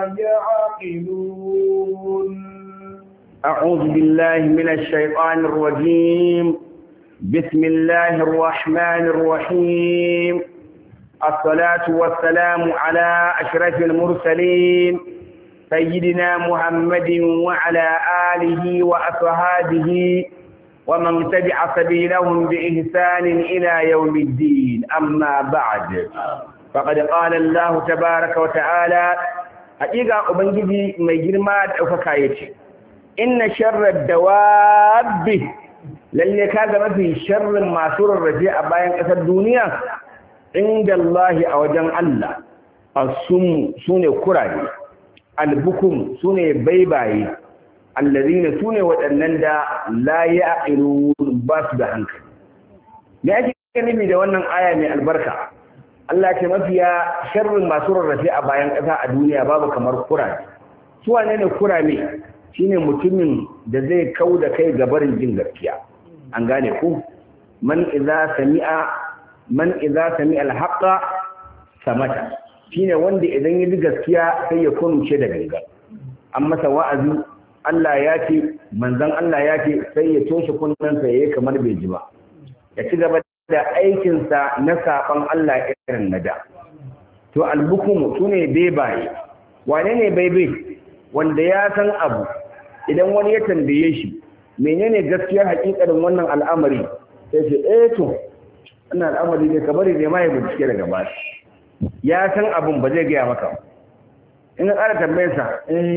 يعقلون أعوذ بالله من الشيطان الرجيم بسم الله الرحمن الرحيم الصلاة والسلام على أشرف المرسلين سيدنا محمد وعلى آله وأصحابه ومن تبع سبيلهم بإحسان إلى يوم الدين أما بعد فقد قال الله تبارك وتعالى حقيقة أبنجي مجرمات أفكايتي إن شر الدواب lalle ka ga mafi sharrin masu rarrafe a bayan ƙasar duniya inda Allah a wajen Allah as-sum sune kurare al-bukum sune baibaye allazina sune waɗannan da la ya'qilun ba su da hankali me ake nufi da wannan aya mai albarka Allah ce mafiya sharrin masu rarrafe a bayan ƙasa a duniya babu kamar kurare su wane ne kurame shine mutumin da zai kau da kai gabarin jin gaskiya an gane ku man idza sami'a man idza sami'a al-haqqa samata shine wanda idan ya ji gaskiya sai ya kunce da ganga an masa wa'azi Allah ya ce manzon Allah ya ce sai ya toshe kunnensa yayi kamar bai ji ba ya ci gaba da aikin sa na saban Allah irin na da to albukum sune bebaye wane ne baibai wanda ya san abu idan wani ya tambaye shi menene gaskiyar hakikarin wannan al'amari sai ce eh to wannan al'amari ne kabari ne ma ya bincike daga ba ya san abun ba zai gaya maka in ka ƙara tambayar sa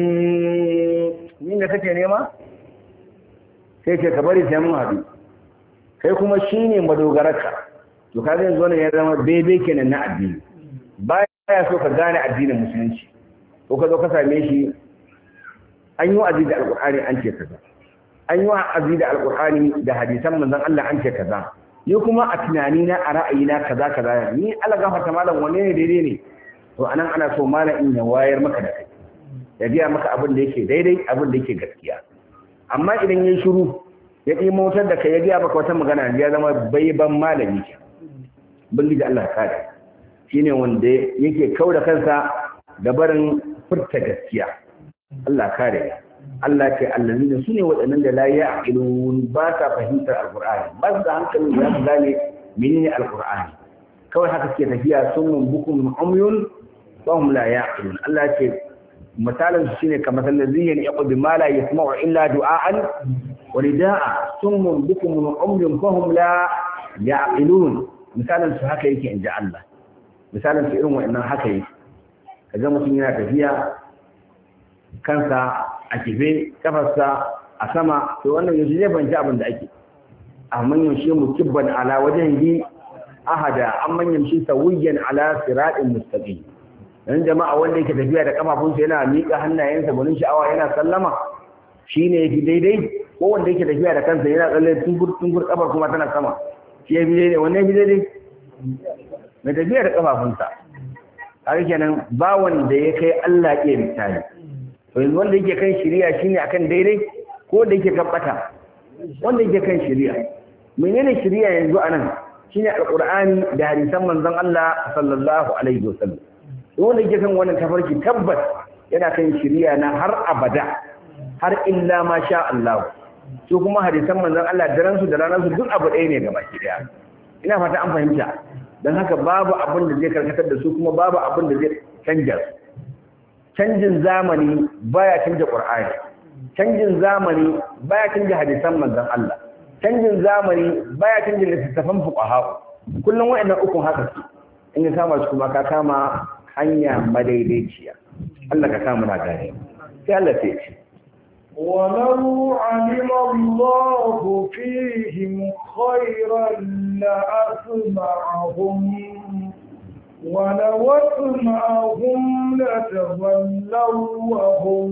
ni da kake nema sai ce kabari sai mun haɗu kai kuma shine madogararka to ka zai zo ne ya zama bebe kenan na addini baya so ka gane addinin musulunci ko ka zo ka same shi an yi wa'azi da alƙur'ani an ce kaza an yi wa'azi da alƙur'ani da hadisan manzon Allah an ce kaza ni kuma a tunani na a ra'ayina kaza kaza ni Allah gafarta malam wanne ne daidai ne to anan ana so malam in ya wayar maka da kai ya biya maka abin da yake daidai abin da yake gaskiya amma idan yayi shiru ya ɗi motar da kai ya biya maka wata magana ya zama baiban malami ke bangiji Allah ya kare shine wanda yake kauda kansa da barin furta gaskiya Allah kare Allah ce allazina sune waɗannan da la ya'qilun ba ta fahimtar alqur'ani ba su da hankalin da su gane menene alqur'ani kawai haka suke tafiya sunmun bukum umyun wa hum la ya'qilun Allah ce misalin su shine kamar allazina yaqulu ma la yasma'u illa du'aan wa rida'a sunmun bukum umyun fa hum la ya'qilun misalin su haka yake inji Allah misalin su irin wa'annan haka yake kaga mutum yana tafiya kansa a kife kafarsa a sama to wannan yaushe zai fahimci abin da ake amma yaushe mu kibban ala wajen yi ahada an manyan shi sawiyan ala siratin mustaqim dan jama'a wanda yake tafiya da kafafunsa yana miƙa hannayensa gwanin sha'awa yana sallama shine yafi daidai ko wanda yake tafiya da kansa yana tsalle tungur tungur kafar kuma tana sama shi yafi daidai wannan yafi daidai mai tafiya da kafafunsa har kenan ba wanda ya kai Allah ke misali to yanzu wanda yake kan shari'a shine akan daidai ko da yake kan bata wanda yake kan shari'a menene shari'a yanzu anan shine alqur'ani da hadisan manzon Allah sallallahu alaihi wasallam wanda yake kan wannan tafarki tabbas yana kan shari'a na har abada har illa ma sha Allah su kuma hadisan manzon Allah daren su da ranar su duk abu ɗaya ne gaba ki daya ina fata an fahimta don haka babu abin da zai karkatar da su kuma babu abin da zai canja su canjin zamani baya canja qur'ani canjin zamani baya canja hadisan manzon Allah canjin zamani baya canja littattafan fuqaha kullum wayannan ukun haka su in ka kama su kuma ka kama hanya madaidaiciya Allah ka kama na gane sai Allah ya ce ولو علم الله فيهم خيرا لأسمعهم ولو أسمعهم لتولوا وهم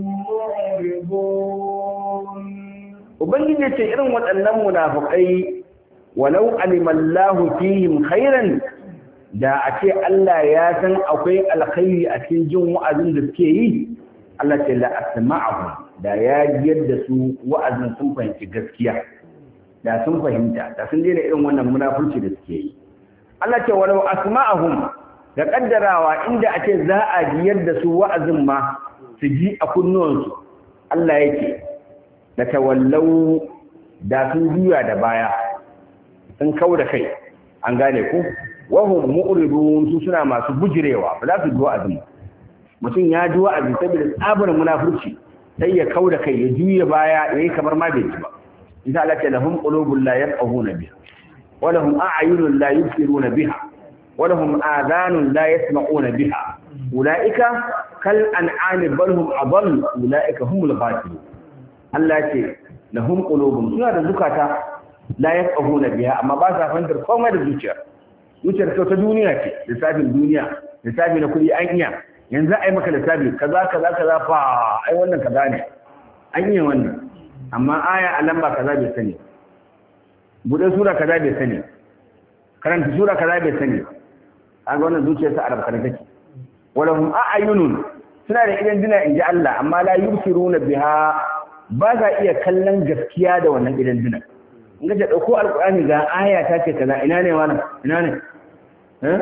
معرضون Ubangiji ya ce irin waɗannan munafukai walau alimallahu fihim khairan da a ce Allah ya san akwai alkhairi a cikin jin wa'azin da suke yi Allah ce la asma'ahum da ya yadda su wa'azin sun fahimci gaskiya da sun fahimta da sun daina irin wannan munafurci da suke yi Allah ce walau asma'ahum da kaddarawa inda a ce za a ji yadda su wa'azin ma su ji a kunnuwansu Allah yake da tawallau da sun juya da baya sun kau da kai an gane ku wahum mu'ridun su suna masu bujirewa ba za su ji wa'azin ba mutum ya ji wa'azi saboda tsabar munafurci sai ya kau da kai ya juya baya ya yi kamar ma bai ji ba isa Allah ce lahum qulubun la yafqahuna biha wa lahum a'yunun la yubsiruna biha wa lahum adhanun la yasma'una biha ulaika kal an'ami bal hum adall ulaika humul ghafilun Allah ce lahum qulubun suna da zukata la yafqahuna biha amma ba sa fahimtar komai da zuciya zuciyar ta duniya ce lissafin duniya lissafi na kudi an iya yanzu ai maka lissafi kaza kaza kaza fa ai wannan kaza ne an yi wannan amma aya a lamba kaza bai sani bude sura kaza bai sani karanta sura kaza bai sani an ga wannan zuciyar sa arab kana take wala hum a'yunun suna da idan dina inji Allah amma la yubsiruna biha ba za iya kallon gaskiya da wannan idan dina in ga dauko alqur'ani ga aya ta ce kaza ina ne wannan ina ne eh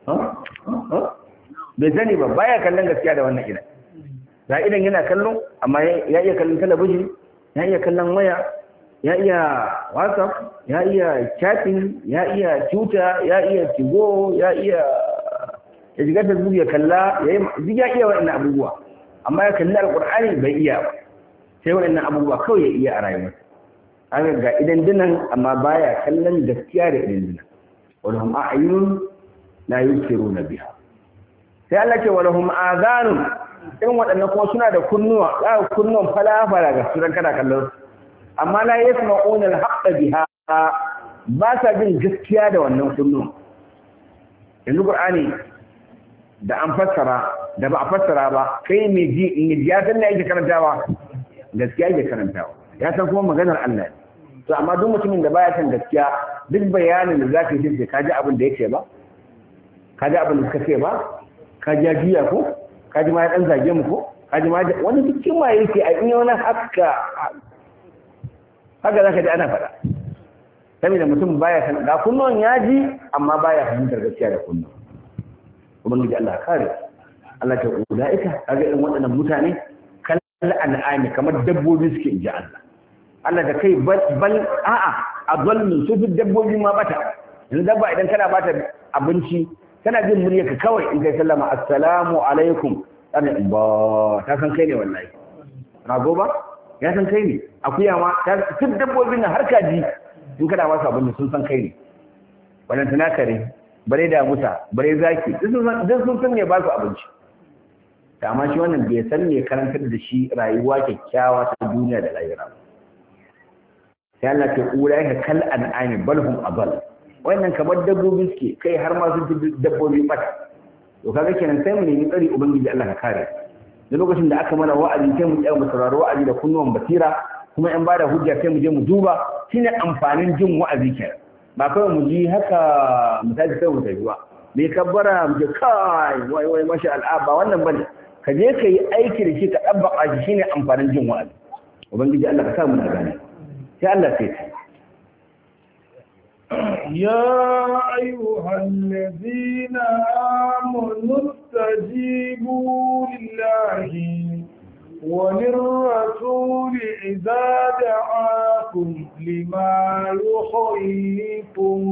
bai sani ba baya kallon gaskiya da wannan idan ga idan yana kallon amma ya iya kallon talabijin ya iya kallon waya ya iya whatsapp ya iya chatting ya iya twitter ya iya tigo ya iya ya shiga facebook ya kalla ya yi ya iya waɗannan abubuwa amma ya kalli alƙur'ani bai iya ba sai waɗannan abubuwa kawai ya iya a rayuwarsa haka ga idan dinan amma baya kallon gaskiya da idan dinan walahum a'yunun la yusiruna biha sai Allah ce walahum azanun irin waɗannan kuma suna da kunnuwa za ka kunnuwan falafala ga suran kana kallon amma la yasma'una al-haqqa biha ba sa jin gaskiya da wannan kunnuwan yanzu qur'ani da an fassara da ba a fassara ba kai mai ji in ya san me yake karantawa gaskiya yake karantawa ya san kuma maganar Allah ne to amma duk mutumin da baya san gaskiya duk bayanin da zaka yi sai ka ji abin da yake ba ka ji abin da suka ce ba ka ji jiya ko ka ji ma ya dan zage mu ko ka ji ma wani cikin ma yake a in wani haka haka zaka ji ana faɗa saboda mutum baya san ga kunnon ya ji amma baya fahimtar gaskiya da kunnon ubangiji Allah kare Allah ta ulaika kaga irin waɗannan mutane kal an'ami kamar dabbobi suke inji Allah Allah da kai bal a'a adallu su fi dabbobi ma bata yanzu dabba idan kana bata abinci kana jin murya ka kawai in kai sallama assalamu alaikum kana ba ta san kai ne wallahi rago ba ya san kai ne akuya ma ta duk dabbobin nan har kaji in kana ba su abinci sun san kai ne wannan tana kare bare da musa bare zaki duk sun san me ba su abinci amma shi wannan bai san me karantar da shi rayuwa kyakkyawa ta duniya da lahira sai Allah ta kura ka kal an'ami bal hum adall wannan kamar dabbobi suke kai har ma sun fi dabbobi bata to kaga kenan sai mu nemi tsari ubangiji Allah ka kare da lokacin da aka mana wa'azi sai mu tsaya mu saurari wa'azi da kunnuwan basira kuma in bada hujja sai mu je mu duba shine amfanin jin wa'azi kenan ba kawai mu ji haka mu tashi sai mu tafi ba me kabbara mu je kai wai wai masha Allah ba wannan bane ka je ka yi aiki da shi ka dabbaka shi shine amfanin jin wa'azi ubangiji Allah ka sa mu na gane sai Allah sai ta يا أيها الذين آمنوا استجيبوا لله وللرسول إذا دعاكم لما يحييكم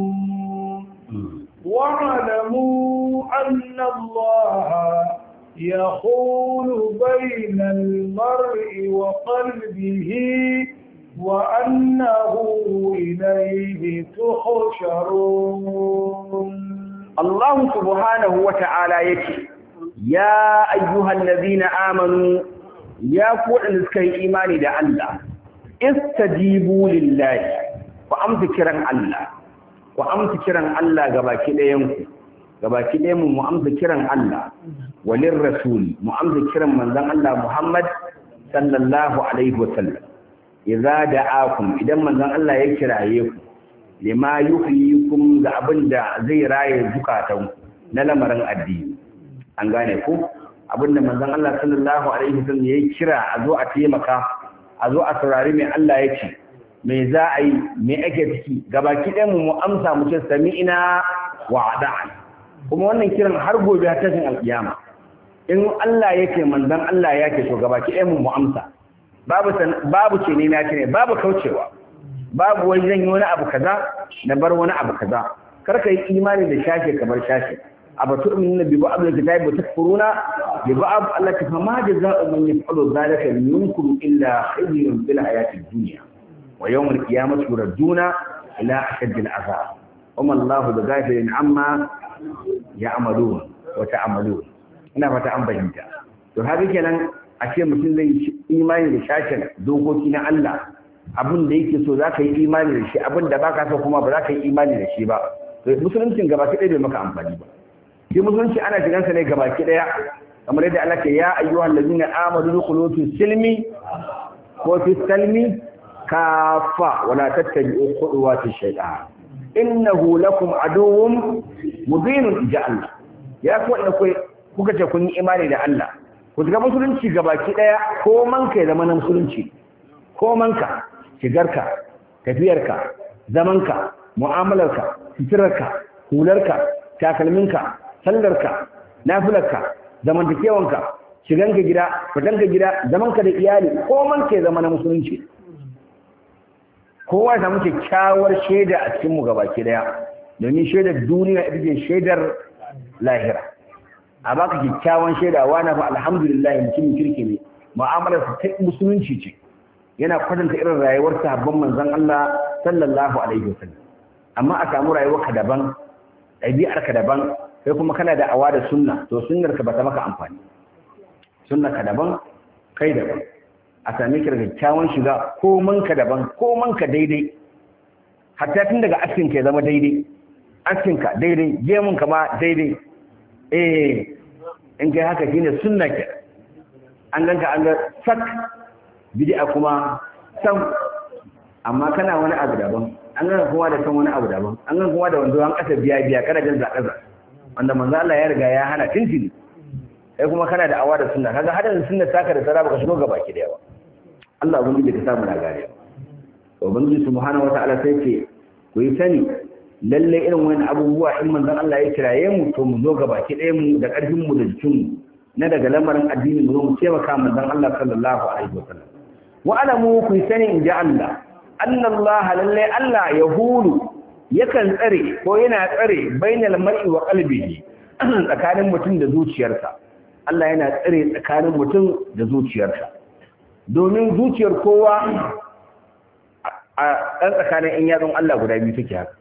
واعلموا أن الله يخول بين المرء وقلبه وأنه إليه تحشرون الله سبحانه وتعالى يكي يا أيها الذين آمنوا يا قول نسكي إيماني دا الله استجيبوا لله وأمت كرن الله وأمت كرن الله قباكي لينكم gabaki ɗaya mu amsa kiran Allah walin rasul mu amsa kiran manzon Allah Muhammad sallallahu alaihi wasallam idza da'akum idan manzon Allah ya kiraye ku lima yuhyikum ga abin da zai raye zukatan ku na lamarin addini an gane ko abinda manzon Allah sallallahu alaihi wasallam yayi kira a zo a taimaka a zo a saurari mai Allah ya ce me za a yi me ake ciki gabaki ɗayan mu mu amsa mu ce sami'ina wa ada'an kuma wannan kiran har gobe har tashin alkiyama in Allah yake manzon Allah yake to gabaki ɗayan mu mu amsa babu babu ce ne na ce ne babu kaucewa babu wani zan yi wani abu kaza na bar wani abu kaza kar ka yi imani da shashe kamar shashe abu tu'minu bi ba'd al-kitabi wa takfuruna bi ba'd Allah ta fama jazaa'u man yaf'alu dhalika minkum illa khizyun fil hayati ad-dunya wa yawm al-qiyamati yurduna ila ashadd al-'adhab wama Allahu bighafilin amma ya'malun wa ta'malun ina fata an bayyana to haka kenan a ce mutum zai imani da shashen dokoki na Allah abin da yake so za ka yi imani da shi abin da baka so kuma ba za ka yi imani da shi ba to musuluncin gaba ki ɗaya bai maka amfani ba shi musulunci ana shigan sa ne gaba ki ɗaya kamar yadda Allah ke ya ayyuhal ladina amanu dukhulu fi silmi ko fi salmi kafa wala tattabi'u khutuwati shaytan innahu lakum aduwwun mubinun ja Allah ya ku wanda kuka ce kun yi imani da Allah ku shiga musulunci gabaki daya ko man kai zama na musulunci ko manka shigarka tafiyarka zamanka mu'amalarka fitirarka hularka takalminka sallarka nafilarka zamantakewanka shiganka gida fitanka gida zamanka da iyali ko man kai zama na musulunci kowa ya samu kyakkyawar shaida a cikin mu gabaki daya domin shaidar duniya ita ce shaidar lahira a baka kyakkyawan shaida wa na fa alhamdulillah mutumin kirki ne mu'amalar sa ta musulunci ce yana kwatanta irin rayuwar sahabban manzon Allah sallallahu alaihi wasallam amma a samu rayuwar ka daban ɗabi'ar ka daban sai kuma kana da awa da sunna to sunnar ka bata maka amfani sunna ka daban kai daban a same ki da kyakkyawan shiga ko manka daban ko manka daidai hatta tun daga askin ka ya zama daidai askin ka daidai gemun ka ma daidai eh in kai haka shine sunna ke an ganka an ga sak bid'a kuma sam amma kana wani abu daban an ganka kuma da san wani abu daban an ganka kuma da wanda an kasa biya biya kana jin zakaza wanda manzo Allah ya riga ya hana tintini sai kuma kana da awa da sunna kaga hadin sunna taka da tsara baka shigo gaba ki da yawa Allah ubangiji ka samu nagari ubangiji subhanahu wataala sai ce ku yi sani lalle irin wani abubuwa in manzon Allah ya kiraye mu to mu zo gaba ki ɗaya mu da ƙarfin mu da jikin mu na daga lamarin addini mu zo mu taimaka manzon Allah sallallahu alaihi wasallam wa alamu ku yi sani in ji Allah annallaha lalle Allah yahulu yakan tsare ko yana tsare bainal mar'i wa qalbihi tsakanin mutum da zuciyarsa Allah yana tsare tsakanin mutum da zuciyarsa domin zuciyar kowa a ɗan tsakanin in yatsun Allah guda biyu take haka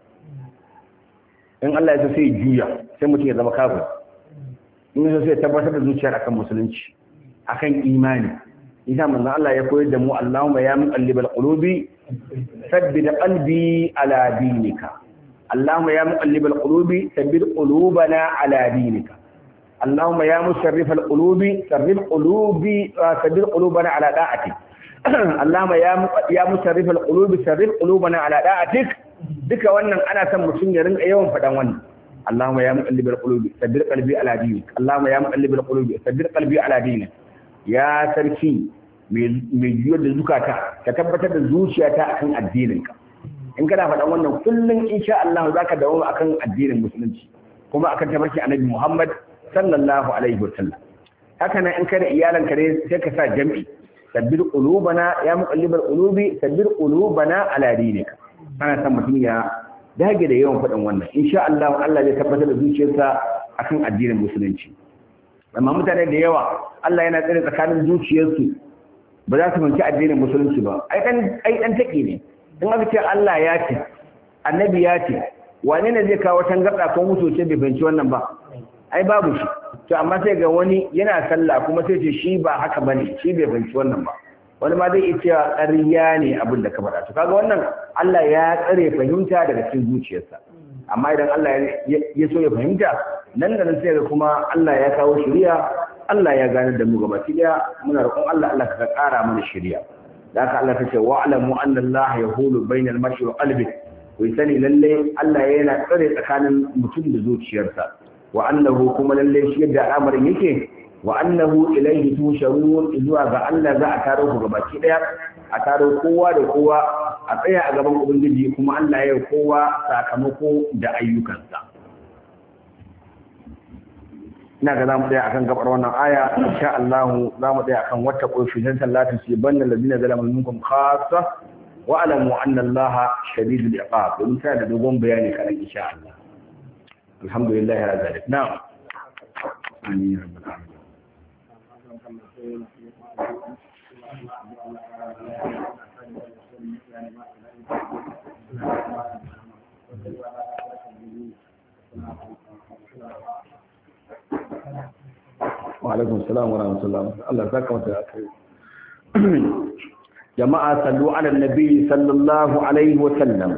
in Allah ya so sai juya sai mutum ya zama kafin in ya so sai tabbatar da zuciyar akan musulunci akan imani isa manzon Allah ya koyar da mu Allahumma ya muqallibal qulubi sabbit qalbi ala dinika Allahumma ya muqallibal qulubi sabbit qulubana ala dinika اللهم يا مشرف القلوب شرف قلوبي سبيل قلوبنا على طاعتك اللهم يا يا مشرف القلوب شرف قلوبنا على طاعتك duka wannan ana son mutum ya rinka yawan faɗan wannan Allahumma ya muqallibal qulubi sabbir qalbi ala dinik Allahumma ya muqallibal qulubi sabbir qalbi ala dinik ya sarki mai juyar da zukata ka tabbatar da zuciyata akan addininka in kana faɗan wannan kullum insha Allah zaka dawo akan addinin musulunci kuma akan tabarki annabi Muhammad sallallahu alaihi wa sallam haka nan in kada iyalanka ne sai ka sa jam'i sabbir qulubana ya muqallibal qulubi sabbir qulubana ala dinika ana san mutum ya dage da yawan faɗin wannan insha Allah Allah zai tabbatar da zuciyarsa akan addinin musulunci amma mutane da yawa Allah yana tsare tsakanin zuciyarsu ba za su fahimci addinin musulunci ba ai dan ai dan take ne in aka ce Allah ya ce annabi ya ce wane ne zai kawo tangarda ko mutoce bai fahimci wannan ba ai babu shi to amma sai ga wani yana sallah kuma sai ce shi ba haka bane shi bai fahimci wannan ba wani ma zai iya cewa ƙarya ne abin da ka faɗa to kaga wannan Allah ya tsare fahimta daga cikin zuciyarsa amma idan Allah ya so ya fahimta nan da nan sai ga kuma Allah ya kawo shari'a Allah ya gane da mu gaba daya muna roƙon Allah Allah ka ƙara mana shari'a da haka Allah ta ce wa'lamu anna Allah yahulu bainal mar'i wa qalbi ku sani lalle Allah yana tsare tsakanin mutum da zuciyarsa wa annahu kuma lalle shi yadda al'amarin yake wa annahu ilaihi tusharun zuwa ga Allah za a taro ku gabaki daya a taro kowa da kowa a tsaya a gaban ubangiji kuma Allah ya yi kowa sakamako da ayyukansa ina ga zamu tsaya akan gabar wannan aya insha Allah zamu tsaya akan wata kofi dan sallatin su banna ladina zalamu minkum khassa wa alamu anna Allah shadidul iqab mun ta da dogon bayani kan insha Allah alhamdulillah ya zalik na'am amin rabbal alamin وعليكم السلام ورحمة الله الله ذاك وتأكل جماعة صلوا على النبي صلى الله عليه وسلم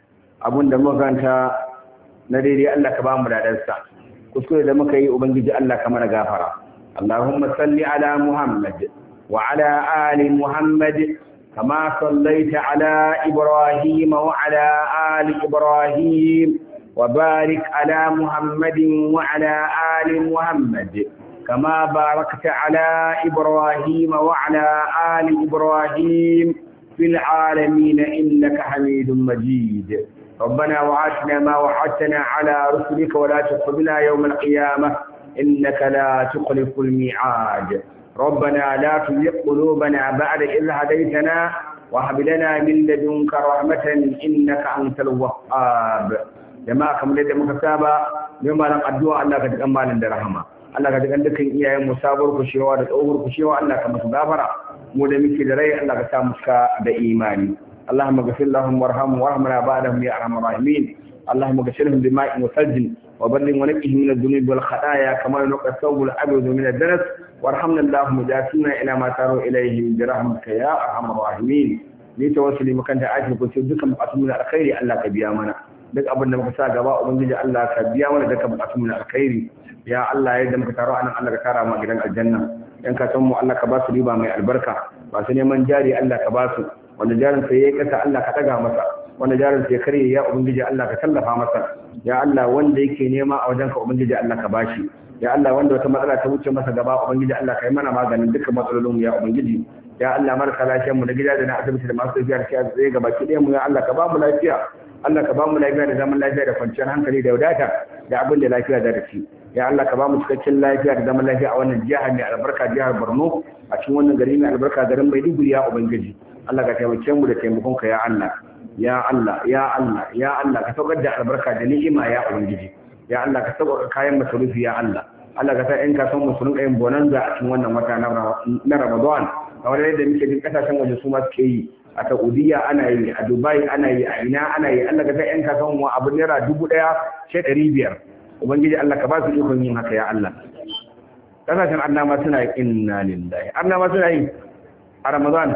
abun da muka ganta na daidai Allah ka ba mu dadansa kuskure da muka yi ubangiji Allah ka mana gafara Allahumma salli ala Muhammad wa ala ali Muhammad kama sallaita ala Ibrahim wa ala ali Ibrahim wa barik ala Muhammadin wa ala ali Muhammad كما باركت على إبراهيم وعلى آل إبراهيم في العالمين إنك حميد مجيد ربنا وعاتنا ما وعدتنا على رسلك ولا تخذنا يوم القيامة إنك لا تخلف الميعاد ربنا لا تزغ قلوبنا بعد إذ هديتنا وهب لنا من لدنك رحمة إنك أنت الوهاب جماعة كم لدى مكتابة يوم أن أدعو الله قد أمال رحمه Allah ka jikan dukkan iyayen mu sabuwar kushewa da tsohuwar kushewa Allah ka musu gafara mu da muke da rai Allah ka sa mu da imani Allahumma ghfir lahum warhamhum warhamna ba'dahum ya arhamar rahimin Allahumma ghfirhum bima'in wa sajjin wa balligh wa naqqihim min adh-dhunub wal khataaya kama yunqqa ath-thawb al-abyad min ad-danas warhamna Allahumma jasina ila ma taru ilayhi bi rahmatika ya arhamar rahimin ni tawassuli makan da ajin ku dukkan bukatun mu alkhairi Allah ka biya mana duk abin da muka sa gaba ubangiji Allah ka biya mana dukkan bukatun mu alkhairi ya Allah yadda muka taro anan Allah ka tara mu gidan aljanna yan ka san mu Allah ka ba su riba mai albarka ba su neman jari Allah ka ba su wanda jarin sa yayi kasa Allah ka daga masa wanda jarin sa ya karye ya ubangiji Allah ka tallafa masa ya Allah wanda yake nema a wajenka ubangiji Allah ka bashi ya Allah wanda wata matsala ta wuce masa gaba ubangiji Allah ka yi mana maganin dukkan matsalolin mu ya ubangiji ya Allah marasa lafiyar mu na gida da na asibiti da masu lafiya da tsaye gaba ki ɗaya mu ya Allah ka ba mu lafiya Allah ka ba mu lafiya da zaman lafiya da kwanciyar hankali da wadata da abin da lafiya da rafi ya Allah ka ba mu cikakken lafiya da zaman lafiya a wannan jiha mai albarka jihar Borno a cikin wannan gari mai albarka garin Maiduguri ya ubangiji Allah ka taimake mu da taimakon ka ya Allah ya Allah ya Allah ya Allah ka saukar da albarka da ni'ima ya ubangiji ya Allah ka saukar kayan masarufi ya Allah Allah ka sa in ka san musulun yin bonanza a cikin wannan wata na Ramadan kamar yadda muke jin kasashen waje su ma suke yi a Saudiya ana yi a Dubai ana yi a ina ana yi Allah ka sa in ka san mu abu naira dubu ɗaya sai ɗari biyar ubangiji Allah ka ba su ikon yin haka ya Allah kasashen annama suna yi inna lillahi annama suna yi a Ramadan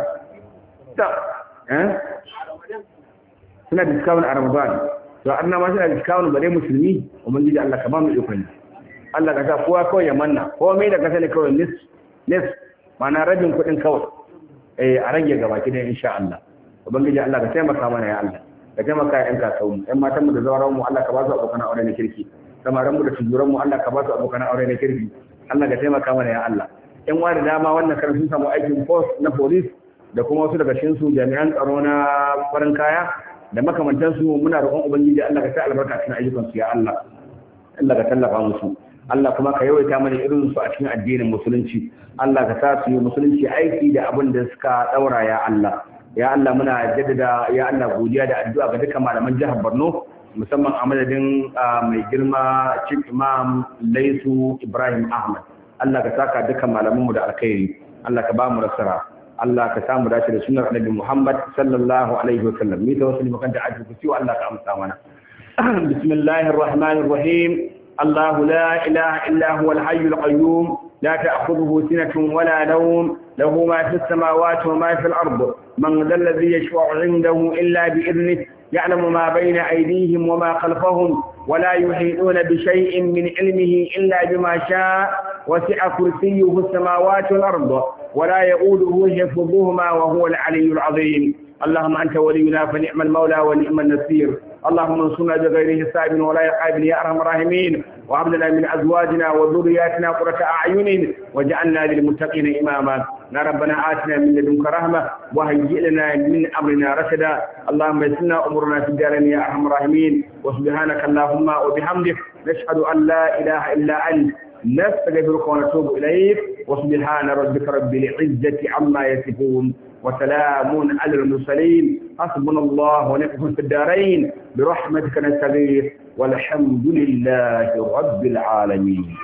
ta eh suna discount a Ramadan to annama suna discount bare musulmi ubangiji Allah ka ba mu ikon Allah ka sa kowa kawai ya manna komai da ka sani kawai nis nis mana rabin kuɗin kawai eh a rage gaba ki dai insha Allah ubangiji Allah ka taimaka mana ya Allah ka taimaka ya ƴan kasuwan mu ƴan matan mu da zawaran mu Allah ka ba su abokan aure na kirki samaran mu da tujuran mu Allah ka ba su abokan aure na kirki Allah ka taimaka mana ya Allah ƴan wani dama wannan karin sun samu aikin post na police da kuma wasu daga cikin su jami'an tsaro na farin kaya da makamantan su muna roƙon ubangiji Allah ka sa albarka cikin ayyukan su ya Allah Allah ka tallafa musu Allah kuma ka yawaita mana irin su a cikin addinin musulunci Allah ka sa su yi musulunci aiki da abin da suka daura ya Allah ya Allah muna jaddada ya Allah godiya da addu'a ga dukkan malaman jihar Borno musamman a madadin mai girma Chief Imam Laisu Ibrahim Ahmad Allah ka saka dukkan malamanmu da alkhairi Allah ka ba mu nasara Allah ka samu dace da sunnar Annabi Muhammad sallallahu alaihi wa sallam ni tawassuli makan da aji ku Allah ka amsa mana bismillahir rahmanir rahim الله لا إله إلا هو الحي القيوم لا تأخذه سنة ولا نوم له ما في السماوات وما في الأرض من ذا الذي يشفع عنده إلا بإذنه يعلم ما بين أيديهم وما خلفهم ولا يحيطون بشيء من علمه إلا بما شاء وسع كرسيه السماوات والأرض ولا يؤوده حفظهما وهو العلي العظيم اللهم أنت ولينا فنعم المولى ونعم النصير اللهم انصرنا بغير حساب ولا عقاب يا ارحم الراحمين وهب لنا من ازواجنا وذرياتنا قرة اعين واجعلنا للمتقين اماما يا ربنا آتنا من لدنك رحمة وهيئ لنا من أمرنا رشدا اللهم يسرنا أمورنا في الدارين يا أرحم الراحمين وسبحانك اللهم وبحمدك نشهد أن لا إله إلا أنت نستغفرك ونتوب إليك وسبحان ربك رب العزة عما يصفون وسلام على المرسلين حسبنا الله ونعم في الدارين برحمتك نستغيث والحمد لله رب العالمين